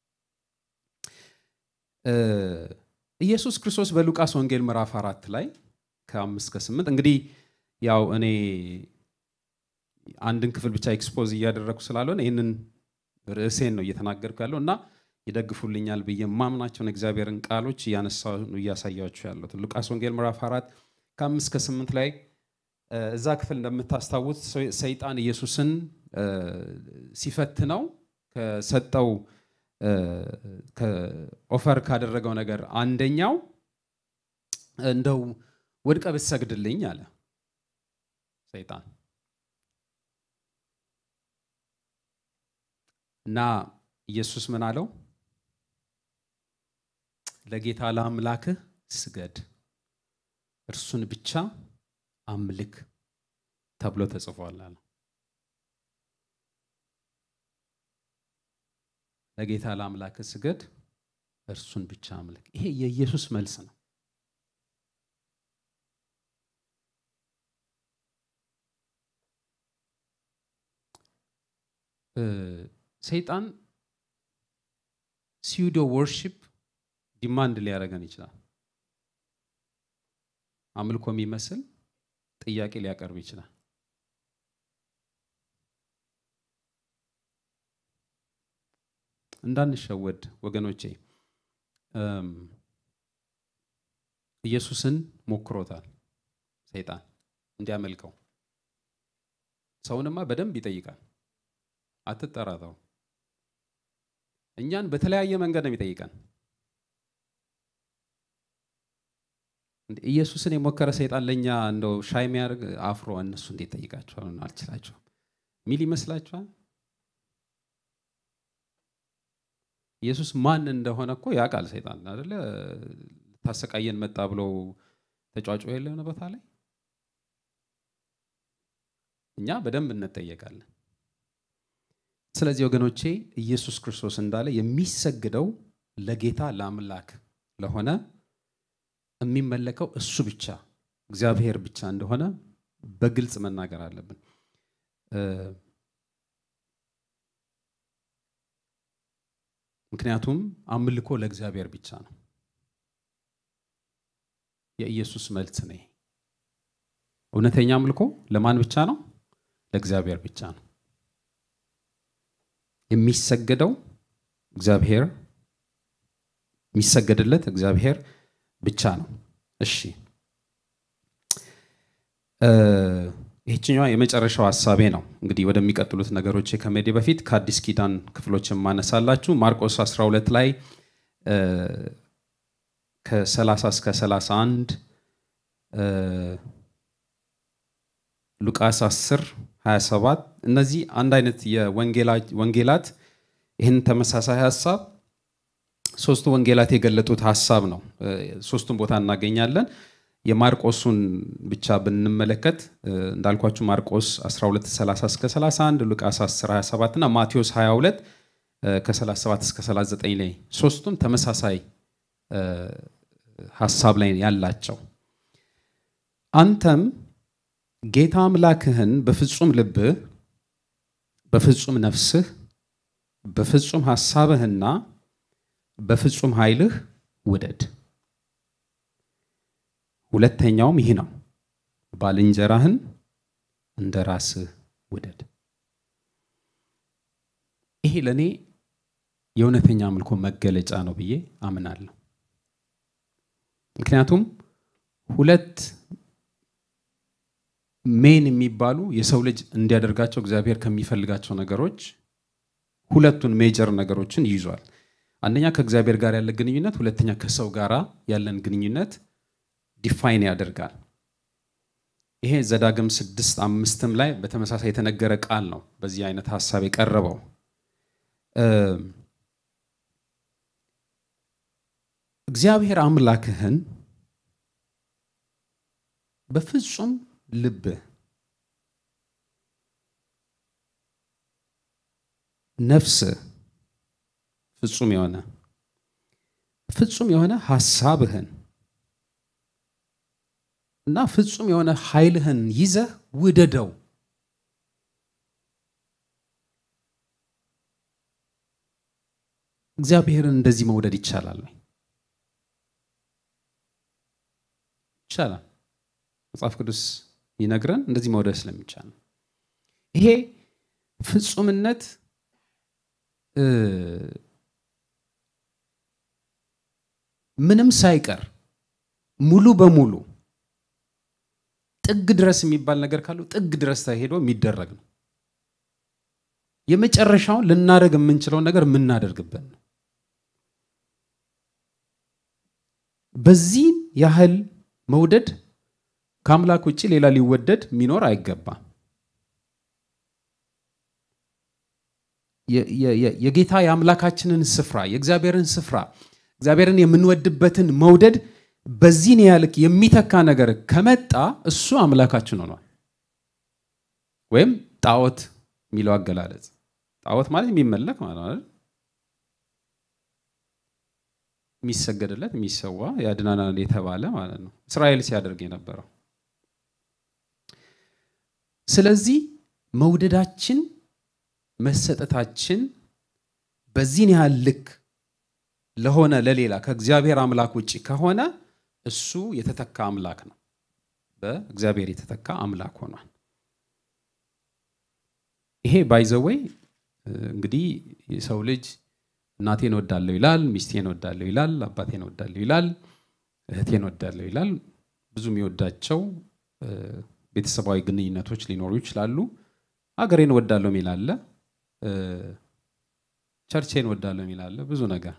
ኢየሱስ ክርስቶስ በሉቃስ ወንጌል ምዕራፍ አራት ላይ ከአምስት ከስምንት እንግዲህ ያው እኔ አንድን ክፍል ብቻ ኤክስፖዝ እያደረግኩ ስላልሆነ ይህንን ርዕሴን ነው እየተናገርኩ ያለው እና ይደግፉልኛል ብዬ የማምናቸውን እግዚአብሔርን ቃሎች እያነሳሁ እያሳያችሁ ያለሁት ሉቃስ ወንጌል ምዕራፍ አራት ከአምስት ከስምንት ላይ እዛ ክፍል እንደምታስታውት ሰይጣን ኢየሱስን ሲፈትነው ከሰጠው ኦፈር ካደረገው ነገር አንደኛው እንደው ወድቀ ብትሰግድልኝ አለ ሰይጣን እና ኢየሱስ ምን አለው? ለጌታ ለአምላክህ ስገድ፣ እርሱን ብቻ አምልክ ተብሎ ተጽፏል አለ። ለጌታ ለአምላክ ስገድ፣ እርሱን ብቻ አምልክ። ይሄ የኢየሱስ መልስ ነው። ሰይጣን ሲዩዶ ወርሺፕ ዲማንድ ሊያደርገን ይችላል። አምልኮ የሚመስል ጥያቄ ሊያቀርብ ይችላል። እንዳንሸወድ ወገኖቼ፣ ኢየሱስን ሞክሮታል ሰይጣን እንዲያመልከው። ሰውንማ በደንብ ይጠይቃል። አትጠራጠሩ። እኛን በተለያየ መንገድ ነው የሚጠይቀን። ኢየሱስን የሞከረ ሰይጣን ለእኛ እንደው ሻይ የሚያደርግ አፍሮ እነሱ እንዴት ጠይቃቸዋል? አልችላቸውም ሚል ይመስላችኋል? ኢየሱስ ማን እንደሆነ እኮ ያውቃል ሰይጣን አይደለ? ታሰቃየን መጣ ብለው ተጫጮ የለሆነ ቦታ ላይ እኛ በደንብ እንጠየቃለን። ስለዚህ ወገኖቼ ኢየሱስ ክርስቶስ እንዳለ የሚሰግደው ለጌታ ለአምላክ ለሆነ የሚመለከው እሱ ብቻ እግዚአብሔር ብቻ እንደሆነ በግልጽ መናገር አለብን። ምክንያቱም አምልኮ ለእግዚአብሔር ብቻ ነው። የኢየሱስ መልስ ነው። እውነተኛ አምልኮ ለማን ብቻ ነው? ለእግዚአብሔር ብቻ ነው። የሚሰገደው እግዚአብሔር የሚሰገድለት እግዚአብሔር ብቻ ነው። እሺ ይህችኛዋ የመጨረሻው ሀሳቤ ነው። እንግዲህ ወደሚቀጥሉት ነገሮች ከመሄዴ በፊት ከአዲስ ኪዳን ክፍሎች የማነሳላችሁ ማርቆስ 12 ላይ ከ30 እስከ 31 ሉቃስ 10 27 እነዚህ አንድ አይነት የወንጌላት ይህን ተመሳሳይ ሀሳብ ሶስቱ ወንጌላት የገለጡት ሀሳብ ነው። ሶስቱን ቦታ እናገኛለን። የማርቆሱን ብቻ ብንመለከት እንዳልኳችሁ ማርቆስ 12 30 እስከ 31 ሉቃስ 10 27 እና ማቴዎስ 22 ከ37 እስከ 39 ላይ ሶስቱም ተመሳሳይ ሀሳብ ላይ ያላቸው አንተም ጌታ አምላክህን በፍጹም ልብህ፣ በፍጹም ነፍስህ፣ በፍጹም ሐሳብህና በፍጹም ኃይልህ ውደድ። ሁለተኛውም ይህ ነው፣ ባልንጀራህን እንደ ራስህ ውደድ። ይሄ ለእኔ የእውነተኛ አምልኮ መገለጫ ነው ብዬ አምናለሁ። ምክንያቱም ሁለት ሜን የሚባሉ የሰው ልጅ እንዲያደርጋቸው እግዚአብሔር ከሚፈልጋቸው ነገሮች ሁለቱን ሜጀር ነገሮችን ይዟል። አንደኛ ከእግዚአብሔር ጋር ያለ ግንኙነት፣ ሁለተኛ ከሰው ጋር ያለን ግንኙነት ዲፋይን ያደርጋል። ይሄ ዘዳግም ስድስት አምስትም ላይ በተመሳሳይ የተነገረ ቃል ነው። በዚህ አይነት ሀሳብ የቀረበው እግዚአብሔር አምላክህን በፍጹም ልብህ፣ ነፍስህ ፍጹም የሆነ ፍጹም የሆነ ሀሳብህን እና ፍጹም የሆነ ኃይልህን ይዘህ ውደደው። እግዚአብሔርን እንደዚህ መውደድ ይቻላል ወይ? ይቻላል። መጽሐፍ ቅዱስ ይነግረን እንደዚህ መውደድ ስለሚቻል ነው። ይሄ ፍጹምነት ምንም ሳይቀር ሙሉ በሙሉ ጥግ ድረስ የሚባል ነገር ካለው ጥግ ድረስ ተሄዶ የሚደረግ ነው። የመጨረሻውን ልናደርግ የምንችለውን ነገር የምናደርግበት ነው። በዚህ ያህል መውደድ ከአምላክ ውጭ ሌላ ሊወደድ የሚኖር አይገባም። የጌታ የአምላካችንን ስፍራ የእግዚአብሔርን ስፍራ እግዚአብሔርን የምንወድበትን መውደድ በዚህን ያልክ የሚተካ ነገር ከመጣ እሱ አምላካችን ሆኗል። ወይም ጣዖት የሚለው አገላለጽ ጣዖት ማለት የሚመለክ ማለት ነው አይደል? የሚሰገድለት የሚሰዋ ያድናናል የተባለ ማለት ነው። እስራኤል ሲያደርግ የነበረው ስለዚህ መውደዳችን መሰጠታችን በዚህን ያህል ልክ ለሆነ ለሌላ ከእግዚአብሔር አምላክ ውጭ ከሆነ እሱ የተተካ አምላክ ነው። በእግዚአብሔር የተተካ አምላክ ሆኗል። ይሄ ባይዘወይ እንግዲህ የሰው ልጅ እናቴን ወዳለሁ ይላል፣ ሚስቴን ወዳለሁ ይላል፣ አባቴን ወዳለሁ ይላል፣ እህቴን ወዳለሁ ይላል። ብዙ የሚወዳቸው ቤተሰባዊ ግንኙነቶች ሊኖሩ ይችላሉ። ሀገሬን ወዳለሁ የሚል አለ፣ ቸርቼን ወዳለሁ የሚል አለ። ብዙ ነገር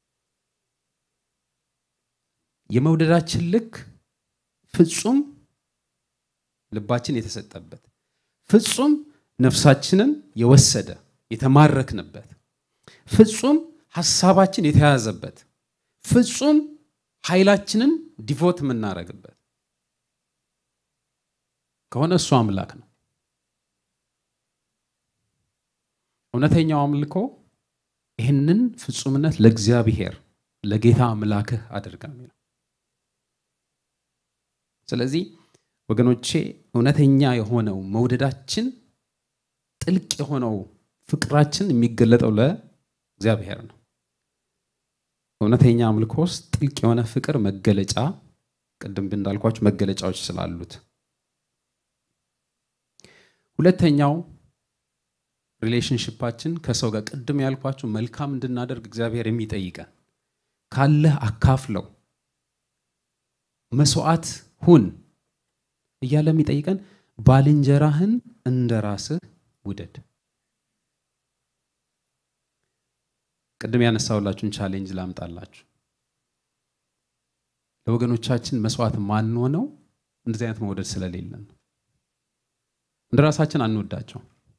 የመውደዳችን ልክ ፍጹም ልባችን የተሰጠበት ፍጹም ነፍሳችንን የወሰደ የተማረክንበት ፍጹም ሀሳባችን የተያዘበት ፍጹም ኃይላችንን ዲቮት የምናደርግበት ከሆነ እሱ አምላክ ነው። እውነተኛው አምልኮ ይህንን ፍጹምነት ለእግዚአብሔር ለጌታ አምላክህ አድርጋ የሚለው ስለዚህ ወገኖቼ እውነተኛ የሆነው መውደዳችን ጥልቅ የሆነው ፍቅራችን የሚገለጠው ለእግዚአብሔር ነው። እውነተኛ አምልኮ ውስጥ ጥልቅ የሆነ ፍቅር መገለጫ ቅድም እንዳልኳችሁ መገለጫዎች ስላሉት፣ ሁለተኛው ሪሌሽንሽፓችን ከሰው ጋር ቅድም ያልኳችሁ መልካም እንድናደርግ እግዚአብሔር የሚጠይቀን ካለህ አካፍለው፣ መስዋዕት ሁን እያለ የሚጠይቀን ባልንጀራህን እንደ ራስህ ውደድ። ቅድም ያነሳሁላችሁን ቻሌንጅ ላምጣላችሁ። ለወገኖቻችን መስዋዕት ማንሆነው እንደዚህ አይነት መውደድ ስለሌለን ነው። እንደ ራሳችን አንወዳቸው።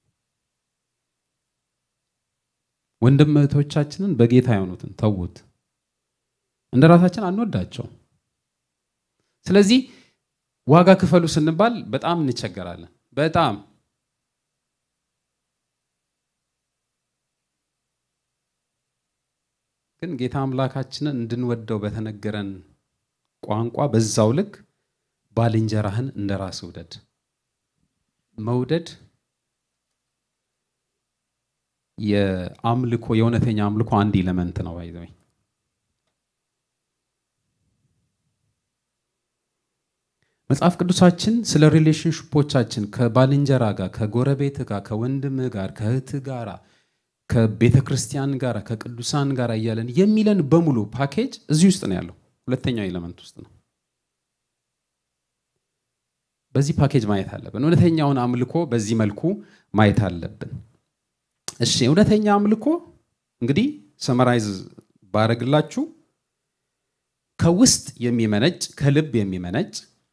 ወንድም እህቶቻችንን በጌታ የሆኑትን ተዉት፣ እንደ ራሳችን አንወዳቸው። ስለዚህ ዋጋ ክፈሉ ስንባል በጣም እንቸገራለን። በጣም ግን ጌታ አምላካችንን እንድንወደው በተነገረን ቋንቋ በዛው ልክ ባልንጀራህን እንደ ራስ ውደድ። መውደድ የአምልኮ የእውነተኛ አምልኮ አንድ ኢለመንት ነው። ባይዘኝ መጽሐፍ ቅዱሳችን ስለ ሪሌሽንሽፖቻችን ከባልንጀራ ጋር፣ ከጎረቤት ጋር፣ ከወንድም ጋር፣ ከእህት ጋር፣ ከቤተ ክርስቲያን ጋር፣ ከቅዱሳን ጋር እያለን የሚለን በሙሉ ፓኬጅ እዚህ ውስጥ ነው ያለው። ሁለተኛው ኤሌመንት ውስጥ ነው። በዚህ ፓኬጅ ማየት አለብን። እውነተኛውን አምልኮ በዚህ መልኩ ማየት አለብን። እሺ፣ እውነተኛ አምልኮ እንግዲህ ሰመራይዝ ባረግላችሁ ከውስጥ የሚመነጭ ከልብ የሚመነጭ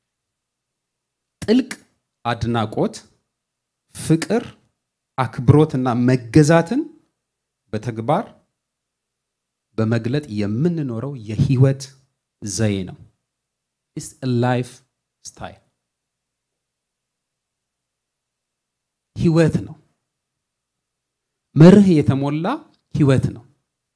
ጥልቅ አድናቆት፣ ፍቅር፣ አክብሮትና መገዛትን በተግባር በመግለጥ የምንኖረው የህይወት ዘዬ ነው። ኢትስ ላይፍ ስታይል ህይወት ነው። መርህ የተሞላ ህይወት ነው።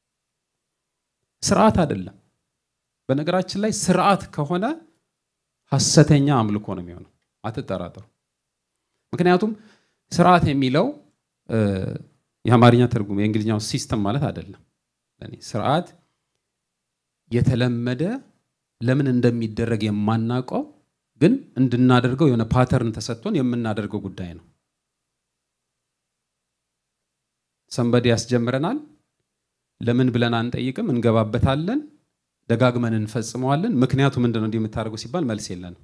ስርዓት አይደለም። በነገራችን ላይ ስርዓት ከሆነ ሐሰተኛ አምልኮ ነው የሚሆነው። አትጠራጠሩ። ምክንያቱም ስርዓት የሚለው የአማርኛ ትርጉም የእንግሊዝኛው ሲስተም ማለት አይደለም። ለእኔ ስርዓት የተለመደ ለምን እንደሚደረግ የማናውቀው ግን እንድናደርገው የሆነ ፓተርን ተሰጥቶን የምናደርገው ጉዳይ ነው። ሰንበዴ ያስጀምረናል። ለምን ብለን አንጠይቅም፣ እንገባበታለን፣ ደጋግመን እንፈጽመዋለን። ምክንያቱ ምንድን ነው እንዲህ የምታደርገው ሲባል መልስ የለንም።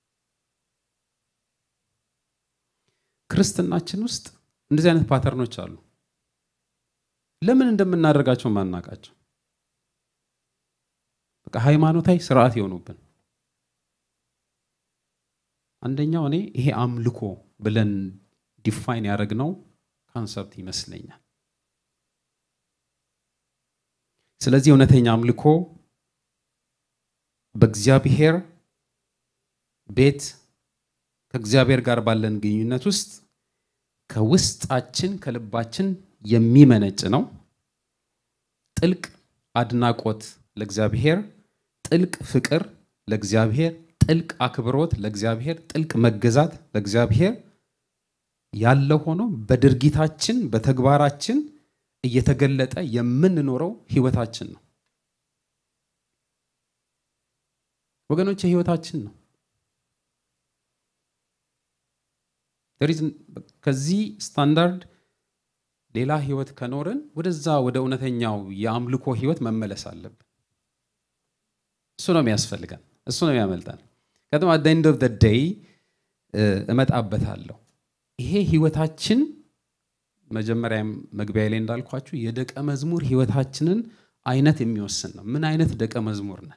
ክርስትናችን ውስጥ እንደዚህ አይነት ፓተርኖች አሉ። ለምን እንደምናደርጋቸው ማናውቃቸው በቃ ሃይማኖታዊ ስርዓት የሆኑብን። አንደኛው እኔ ይሄ አምልኮ ብለን ዲፋይን ያደረግነው ካንሰፕት ይመስለኛል። ስለዚህ እውነተኛ አምልኮ በእግዚአብሔር ቤት ከእግዚአብሔር ጋር ባለን ግንኙነት ውስጥ ከውስጣችን ከልባችን የሚመነጭ ነው። ጥልቅ አድናቆት ለእግዚአብሔር፣ ጥልቅ ፍቅር ለእግዚአብሔር፣ ጥልቅ አክብሮት ለእግዚአብሔር፣ ጥልቅ መገዛት ለእግዚአብሔር ያለ ሆኖ በድርጊታችን በተግባራችን እየተገለጠ የምንኖረው ህይወታችን ነው። ወገኖች ህይወታችን ነው። ከዚህ ስታንዳርድ ሌላ ህይወት ከኖርን ወደዛ ወደ እውነተኛው የአምልኮ ህይወት መመለስ አለብን። እሱ ነው የሚያስፈልገን፣ እሱ ነው የሚያመልጠን። ከዚም አት ኤንድ ኦፍ ደይ እመጣበታለሁ። ይሄ ህይወታችን መጀመሪያ መግቢያ ላይ እንዳልኳችሁ የደቀ መዝሙር ህይወታችንን አይነት የሚወስን ነው። ምን አይነት ደቀ መዝሙር ነን?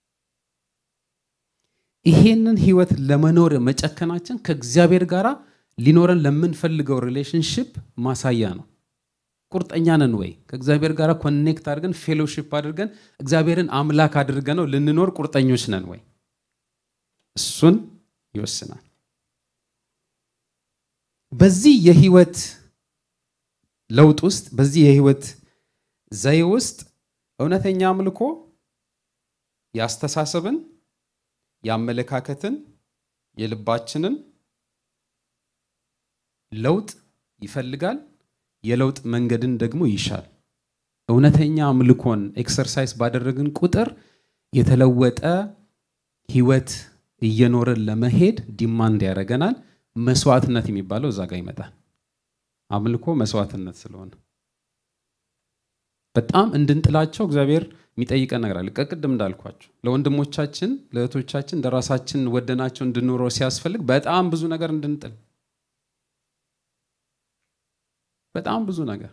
ይሄንን ህይወት ለመኖር መጨከናችን ከእግዚአብሔር ጋር ሊኖረን ለምንፈልገው ሪሌሽንሽፕ ማሳያ ነው። ቁርጠኛ ነን ወይ? ከእግዚአብሔር ጋር ኮኔክት አድርገን ፌሎሺፕ አድርገን እግዚአብሔርን አምላክ አድርገን ነው ልንኖር ቁርጠኞች ነን ወይ? እሱን ይወስናል። በዚህ የህይወት ለውጥ ውስጥ በዚህ የህይወት ዘዬ ውስጥ እውነተኛ አምልኮ የአስተሳሰብን፣ የአመለካከትን፣ የልባችንን ለውጥ ይፈልጋል። የለውጥ መንገድን ደግሞ ይሻል። እውነተኛ አምልኮን ኤክሰርሳይዝ ባደረግን ቁጥር የተለወጠ ህይወት እየኖርን ለመሄድ ዲማንድ ያደርገናል። መስዋዕትነት የሚባለው እዛ ጋር ይመጣል። አምልኮ መስዋዕትነት ስለሆነ በጣም እንድንጥላቸው እግዚአብሔር የሚጠይቀን ነገር አለ። ቅድም እንዳልኳቸው ለወንድሞቻችን ለእህቶቻችን ለራሳችን ወደናቸው እንድንኖረው ሲያስፈልግ በጣም ብዙ ነገር እንድንጥል በጣም ብዙ ነገር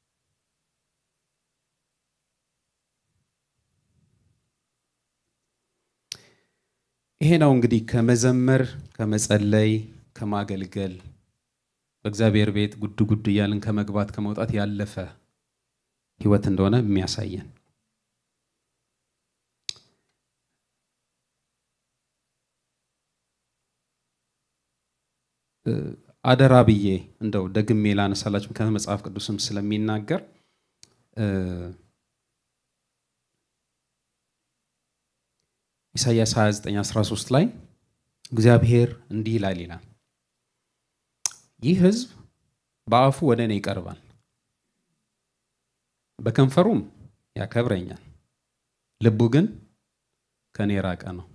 ይሄ ነው እንግዲህ ከመዘመር ከመጸለይ ከማገልገል በእግዚአብሔር ቤት ጉድ ጉድ እያልን ከመግባት ከመውጣት ያለፈ ህይወት እንደሆነ የሚያሳየን አደራ ብዬ እንደው ደግሜ ላነሳላችሁ ከመጽሐፍ ቅዱስም ስለሚናገር ኢሳይያስ 29 13 ላይ እግዚአብሔር እንዲህ ይላል ይላል ይህ ህዝብ በአፉ ወደ እኔ ይቀርባል፣ በከንፈሩም ያከብረኛል፣ ልቡ ግን ከእኔ የራቀ ነው።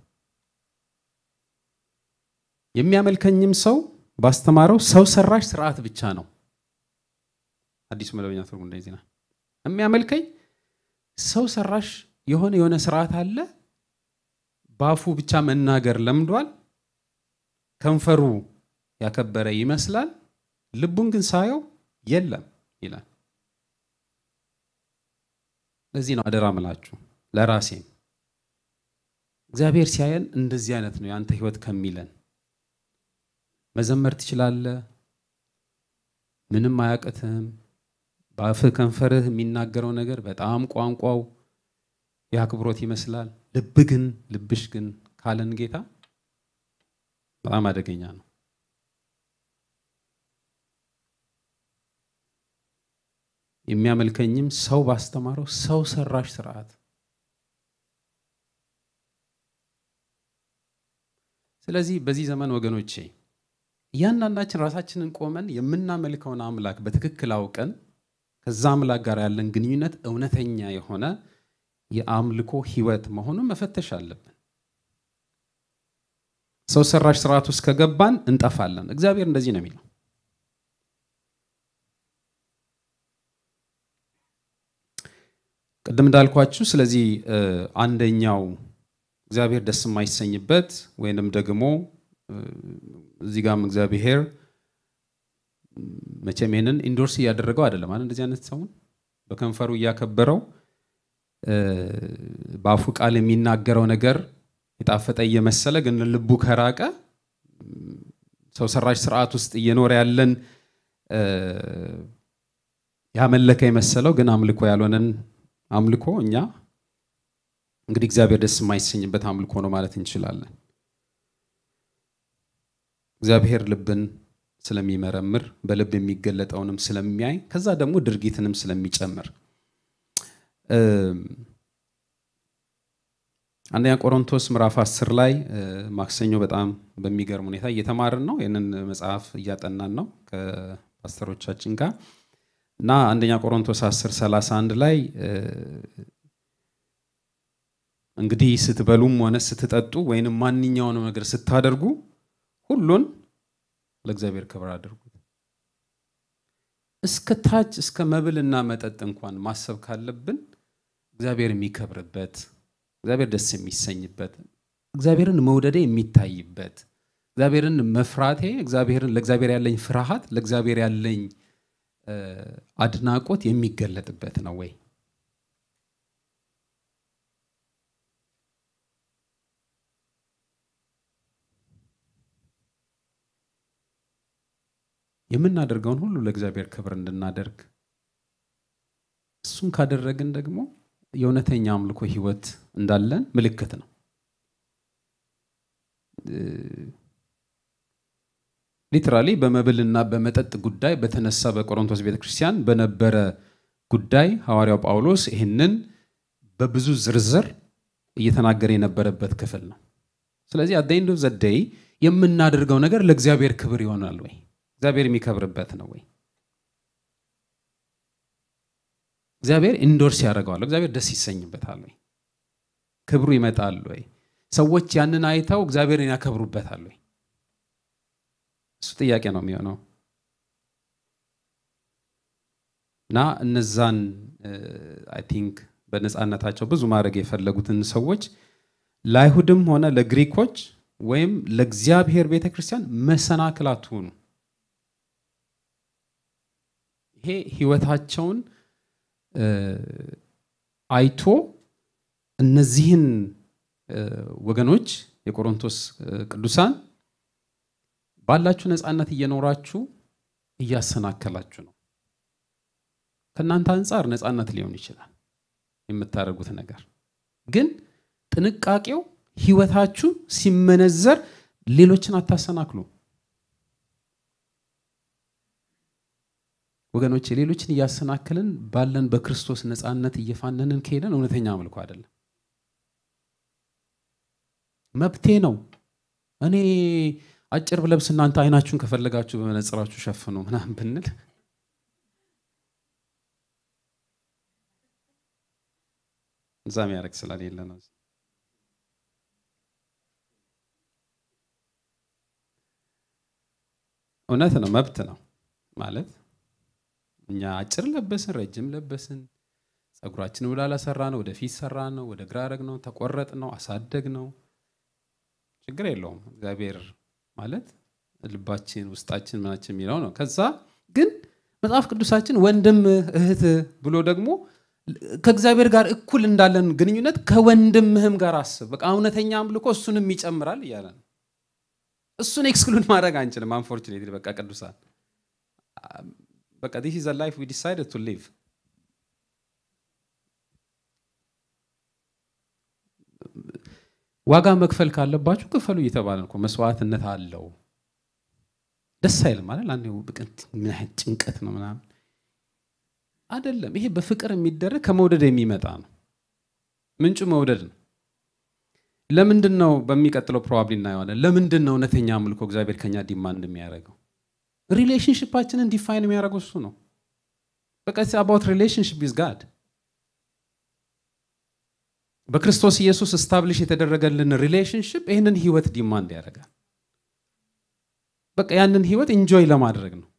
የሚያመልከኝም ሰው ባስተማረው ሰው ሰራሽ ስርዓት ብቻ ነው። አዲሱ መደበኛ ትርጉም እንደዚህ ነው። የሚያመልከኝ ሰው ሰራሽ የሆነ የሆነ ስርዓት አለ። በአፉ ብቻ መናገር ለምዷል። ከንፈሩ ያከበረ ይመስላል፣ ልቡን ግን ሳየው የለም ይላል። ለዚህ ነው አደራ ምላችሁ ለራሴም እግዚአብሔር ሲያየን እንደዚህ አይነት ነው የአንተ ህይወት ከሚለን መዘመር ትችላለህ፣ ምንም አያቅትህም። በአፍህ ከንፈርህ የሚናገረው ነገር በጣም ቋንቋው የአክብሮት ይመስላል። ልብ ግን ልብሽ ግን ካለን ጌታ በጣም አደገኛ ነው። የሚያመልከኝም ሰው ባስተማረው ሰው ሰራሽ ስርዓት ስለዚህ በዚህ ዘመን ወገኖቼ እያንዳንዳችን ራሳችንን ቆመን የምናመልከውን አምላክ በትክክል አውቀን ከዛ አምላክ ጋር ያለን ግንኙነት እውነተኛ የሆነ የአምልኮ ህይወት መሆኑን መፈተሽ አለብን። ሰው ሰራሽ ስርዓት ውስጥ ከገባን እንጠፋለን። እግዚአብሔር እንደዚህ ነው የሚለው። ቅድም እንዳልኳችሁ ስለዚህ አንደኛው እግዚአብሔር ደስ የማይሰኝበት ወይንም ደግሞ እዚህ ጋም እግዚአብሔር መቼም ይሄንን ኢንዶርስ እያደረገው አይደለም አይደል? እንደዚህ አይነት ሰውን በከንፈሩ እያከበረው በአፉ ቃል የሚናገረው ነገር የጣፈጠ እየመሰለ ግን ልቡ ከራቀ ሰው ሰራሽ ስርዓት ውስጥ እየኖረ ያለን ያመለከ የመሰለው ግን አምልኮ ያልሆነን አምልኮ እኛ እንግዲህ እግዚአብሔር ደስ የማይሰኝበት አምልኮ ነው ማለት እንችላለን። እግዚአብሔር ልብን ስለሚመረምር በልብ የሚገለጠውንም ስለሚያይ ከዛ ደግሞ ድርጊትንም ስለሚጨምር አንደኛ ቆሮንቶስ ምዕራፍ 10 ላይ ማክሰኞ በጣም በሚገርም ሁኔታ እየተማርን ነው። ይህንን መጽሐፍ እያጠናን ነው ከፓስተሮቻችን ጋር እና አንደኛ ቆሮንቶስ 10 31 ላይ እንግዲህ ስትበሉም ሆነ ስትጠጡ ወይንም ማንኛውንም ነገር ስታደርጉ ሁሉን ለእግዚአብሔር ክብር አድርጉት። እስከ ታች እስከ መብልና መጠጥ እንኳን ማሰብ ካለብን እግዚአብሔር የሚከብርበት እግዚአብሔር ደስ የሚሰኝበት እግዚአብሔርን መውደዴ የሚታይበት እግዚአብሔርን መፍራቴ እግዚአብሔርን ለእግዚአብሔር ያለኝ ፍርሃት ለእግዚአብሔር ያለኝ አድናቆት የሚገለጥበት ነው ወይ? የምናደርገውን ሁሉ ለእግዚአብሔር ክብር እንድናደርግ እሱን ካደረግን ደግሞ የእውነተኛ አምልኮ ህይወት እንዳለን ምልክት ነው። ሊትራሊ በመብልና በመጠጥ ጉዳይ በተነሳ በቆሮንቶስ ቤተክርስቲያን በነበረ ጉዳይ ሐዋርያው ጳውሎስ ይህንን በብዙ ዝርዝር እየተናገረ የነበረበት ክፍል ነው። ስለዚህ አደይንዶ ዘደይ የምናደርገው ነገር ለእግዚአብሔር ክብር ይሆናል ወይ? እግዚአብሔር የሚከብርበት ነው ወይ? እግዚአብሔር ኢንዶርስ ያደርገዋል? እግዚአብሔር ደስ ይሰኝበታል ወይ? ክብሩ ይመጣል ወይ? ሰዎች ያንን አይተው እግዚአብሔርን ያከብሩበታል ወይ? እሱ ጥያቄ ነው የሚሆነው። እና እነዛን አይ ቲንክ በነፃነታቸው ብዙ ማድረግ የፈለጉትን ሰዎች ለአይሁድም ሆነ ለግሪኮች ወይም ለእግዚአብሔር ቤተክርስቲያን መሰናክል አትሁኑ። ይሄ ህይወታቸውን አይቶ እነዚህን ወገኖች የቆሮንቶስ ቅዱሳን ባላችሁ ነፃነት እየኖራችሁ እያሰናከላችሁ ነው። ከእናንተ አንጻር ነፃነት ሊሆን ይችላል የምታደርጉት ነገር፣ ግን ጥንቃቄው ህይወታችሁ ሲመነዘር ሌሎችን አታሰናክሉ። ወገኖች ሌሎችን እያሰናክልን ባለን በክርስቶስ ነፃነት እየፋነንን ከሄደን እውነተኛ አምልኮ አይደለም። መብቴ ነው። እኔ አጭር ብለብስ እናንተ አይናችሁን ከፈለጋችሁ በመነጽራችሁ ሸፍኑ ምናምን ብንል እዛ የሚያደርግ ስለሌለ ነው። እውነት ነው፣ መብት ነው ማለት እኛ አጭር ለበስን፣ ረጅም ለበስን፣ ፀጉራችን ወደ ኋላ ሰራ ነው፣ ወደፊት ሰራ ነው፣ ወደ ግራ ረግ ነው፣ ተቆረጥ ነው፣ አሳደግ ነው፣ ችግር የለውም። እግዚአብሔር ማለት ልባችን፣ ውስጣችን፣ ምናችን የሚለው ነው። ከዛ ግን መጽሐፍ ቅዱሳችን ወንድም እህት ብሎ ደግሞ ከእግዚአብሔር ጋር እኩል እንዳለን ግንኙነት ከወንድምህም ጋር አስብ። በቃ እውነተኛ አምልኮ እሱንም ይጨምራል እያለ ነው። እሱን ኤክስክሉድ ማድረግ አንችልም። አንፎርቹኔትሊ በቃ ቅዱሳን በቃ ዲስ ኢዝ ላይፍ ዊ ዲሳይድድ ቱ ሊቭ ዋጋ መክፈል ካለባችሁ ክፈሉ እየተባለ እኮ መስዋዕትነት አለው። ደስ አይልም ማለት አንድ ምን ያህል ጭንቀት ነው ምናምን አይደለም። ይሄ በፍቅር የሚደረግ ከመውደድ የሚመጣ ነው። ምንጩ መውደድ ነው። ለምንድን ነው በሚቀጥለው ፕሮባብሊ እናየዋለን። ለምንድን ነው እውነተኛ አምልኮ እግዚአብሔር ከኛ ዲማንድ የሚያደርገው? ሪሌሽንሽፓችንን ዲፋይን የሚያደርገው እሱ ነው። በቃ አባውት ሪሌሽንሽፕ ዊዝ ጋድ በክርስቶስ ኢየሱስ ስታብሊሽ የተደረገልን ሪሌሽንሽፕ ይህንን ህይወት ዲማንድ ያደርጋል። በቃ ያንን ህይወት ኢንጆይ ለማድረግ ነው።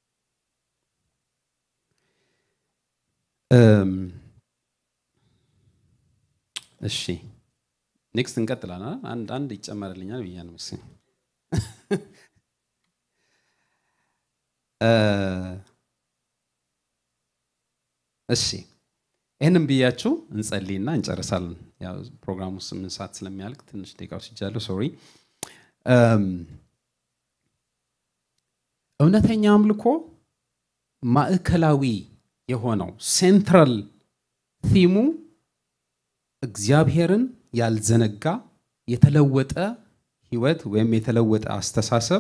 እሺ ኔክስት እንቀጥላለን። አንድ አንድ ይጨመርልኛል ብያለሁ መሰለኝ። እሺ ይህንም ብያችሁ እንጸልይና እንጨርሳለን። ያው ፕሮግራሙ ስምንት ሰዓት ስለሚያልቅ ትንሽ ደቂቃ ወስጃለሁ። ሶሪ። እውነተኛ አምልኮ ማዕከላዊ የሆነው ሴንትራል ቲሙ እግዚአብሔርን ያልዘነጋ የተለወጠ ህይወት ወይም የተለወጠ አስተሳሰብ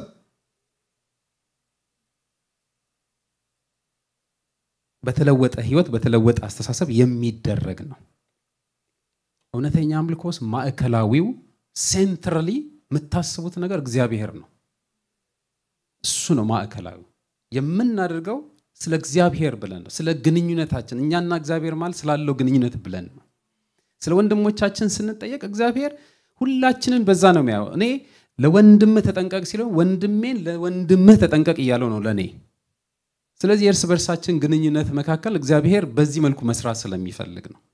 በተለወጠ ህይወት በተለወጠ አስተሳሰብ የሚደረግ ነው። እውነተኛ አምልኮስ ማዕከላዊው ሴንትራሊ የምታስቡት ነገር እግዚአብሔር ነው። እሱ ነው ማዕከላዊ። የምናደርገው ስለ እግዚአብሔር ብለን ነው። ስለ ግንኙነታችን እኛና እግዚአብሔር ማለት ስላለው ግንኙነት ብለን ነው። ስለ ወንድሞቻችን ስንጠየቅ እግዚአብሔር ሁላችንን በዛ ነው የሚያየው። እኔ ለወንድምህ ተጠንቀቅ ሲለው ወንድሜን ለወንድምህ ተጠንቀቅ እያለው ነው ለእኔ። ስለዚህ የእርስ በርሳችን ግንኙነት መካከል እግዚአብሔር በዚህ መልኩ መስራት ስለሚፈልግ ነው።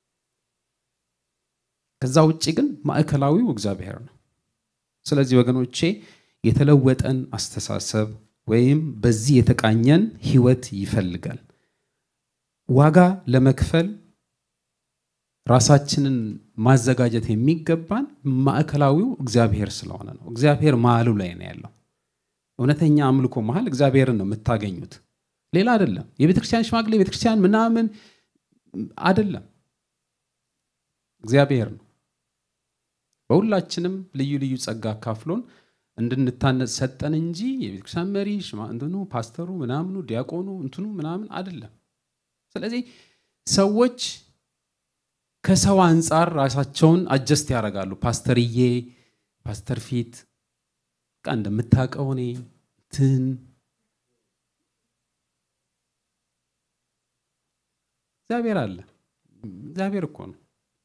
ከዛ ውጭ ግን ማዕከላዊው እግዚአብሔር ነው። ስለዚህ ወገኖቼ የተለወጠን አስተሳሰብ ወይም በዚህ የተቃኘን ህይወት ይፈልጋል። ዋጋ ለመክፈል ራሳችንን ማዘጋጀት የሚገባን ማዕከላዊው እግዚአብሔር ስለሆነ ነው። እግዚአብሔር መሀሉ ላይ ነው ያለው። እውነተኛ አምልኮ መሀል እግዚአብሔርን ነው የምታገኙት፣ ሌላ አይደለም። የቤተክርስቲያን ሽማግሌ ቤተክርስቲያን ምናምን አይደለም፣ እግዚአብሔር ነው። በሁላችንም ልዩ ልዩ ጸጋ አካፍሎን እንድንታነጽ ሰጠን እንጂ የቤተክርስቲያን መሪ እንትኑ ፓስተሩ ምናምኑ ዲያቆኑ እንትኑ ምናምን አይደለም። ስለዚህ ሰዎች ከሰው አንጻር ራሳቸውን አጀስት ያደርጋሉ። ፓስተርዬ ፓስተር ፊት በቃ እንደምታውቀው እኔ እንትን እግዚአብሔር አለ። እግዚአብሔር እኮ ነው።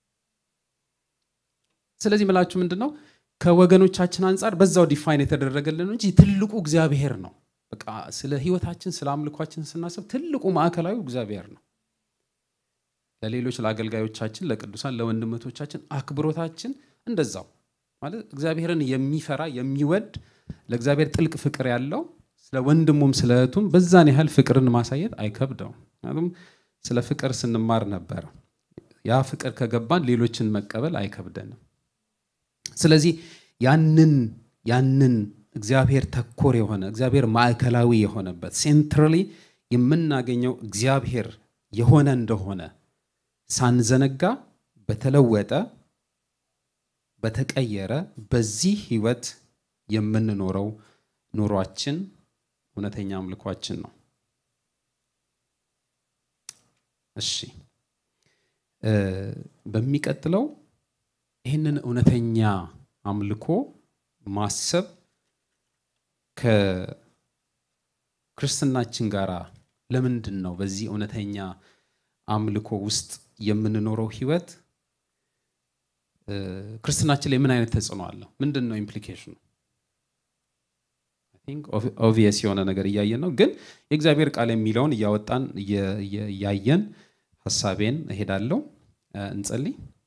ስለዚህ ምላችሁ ምንድን ነው ከወገኖቻችን አንጻር በዛው ዲፋይን የተደረገልን እንጂ ትልቁ እግዚአብሔር ነው። በቃ ስለ ህይወታችን ስለ አምልኳችን ስናስብ ትልቁ ማዕከላዊ እግዚአብሔር ነው። ለሌሎች ለአገልጋዮቻችን፣ ለቅዱሳን፣ ለወንድመቶቻችን አክብሮታችን እንደዛው ማለት እግዚአብሔርን የሚፈራ የሚወድ ለእግዚአብሔር ጥልቅ ፍቅር ያለው ስለ ወንድሙም ስለ እህቱም በዛን ያህል ፍቅርን ማሳየት አይከብደውም። ምክንያቱም ስለ ፍቅር ስንማር ነበረ። ያ ፍቅር ከገባን ሌሎችን መቀበል አይከብደንም። ስለዚህ ያንን ያንን እግዚአብሔር ተኮር የሆነ እግዚአብሔር ማዕከላዊ የሆነበት ሴንትራሊ የምናገኘው እግዚአብሔር የሆነ እንደሆነ ሳንዘነጋ በተለወጠ በተቀየረ በዚህ ህይወት የምንኖረው ኑሯችን እውነተኛ አምልኳችን ነው። እሺ በሚቀጥለው ይህንን እውነተኛ አምልኮ ማሰብ ከክርስትናችን ጋር ለምንድን ነው በዚህ እውነተኛ አምልኮ ውስጥ የምንኖረው ህይወት ክርስትናችን ላይ ምን አይነት ተጽዕኖ አለው? ምንድን ነው ኢምፕሊኬሽኑ? ኦቪየስ የሆነ ነገር እያየን ነው፣ ግን የእግዚአብሔር ቃል የሚለውን እያወጣን እያየን ሀሳቤን እሄዳለሁ። እንጸልይ።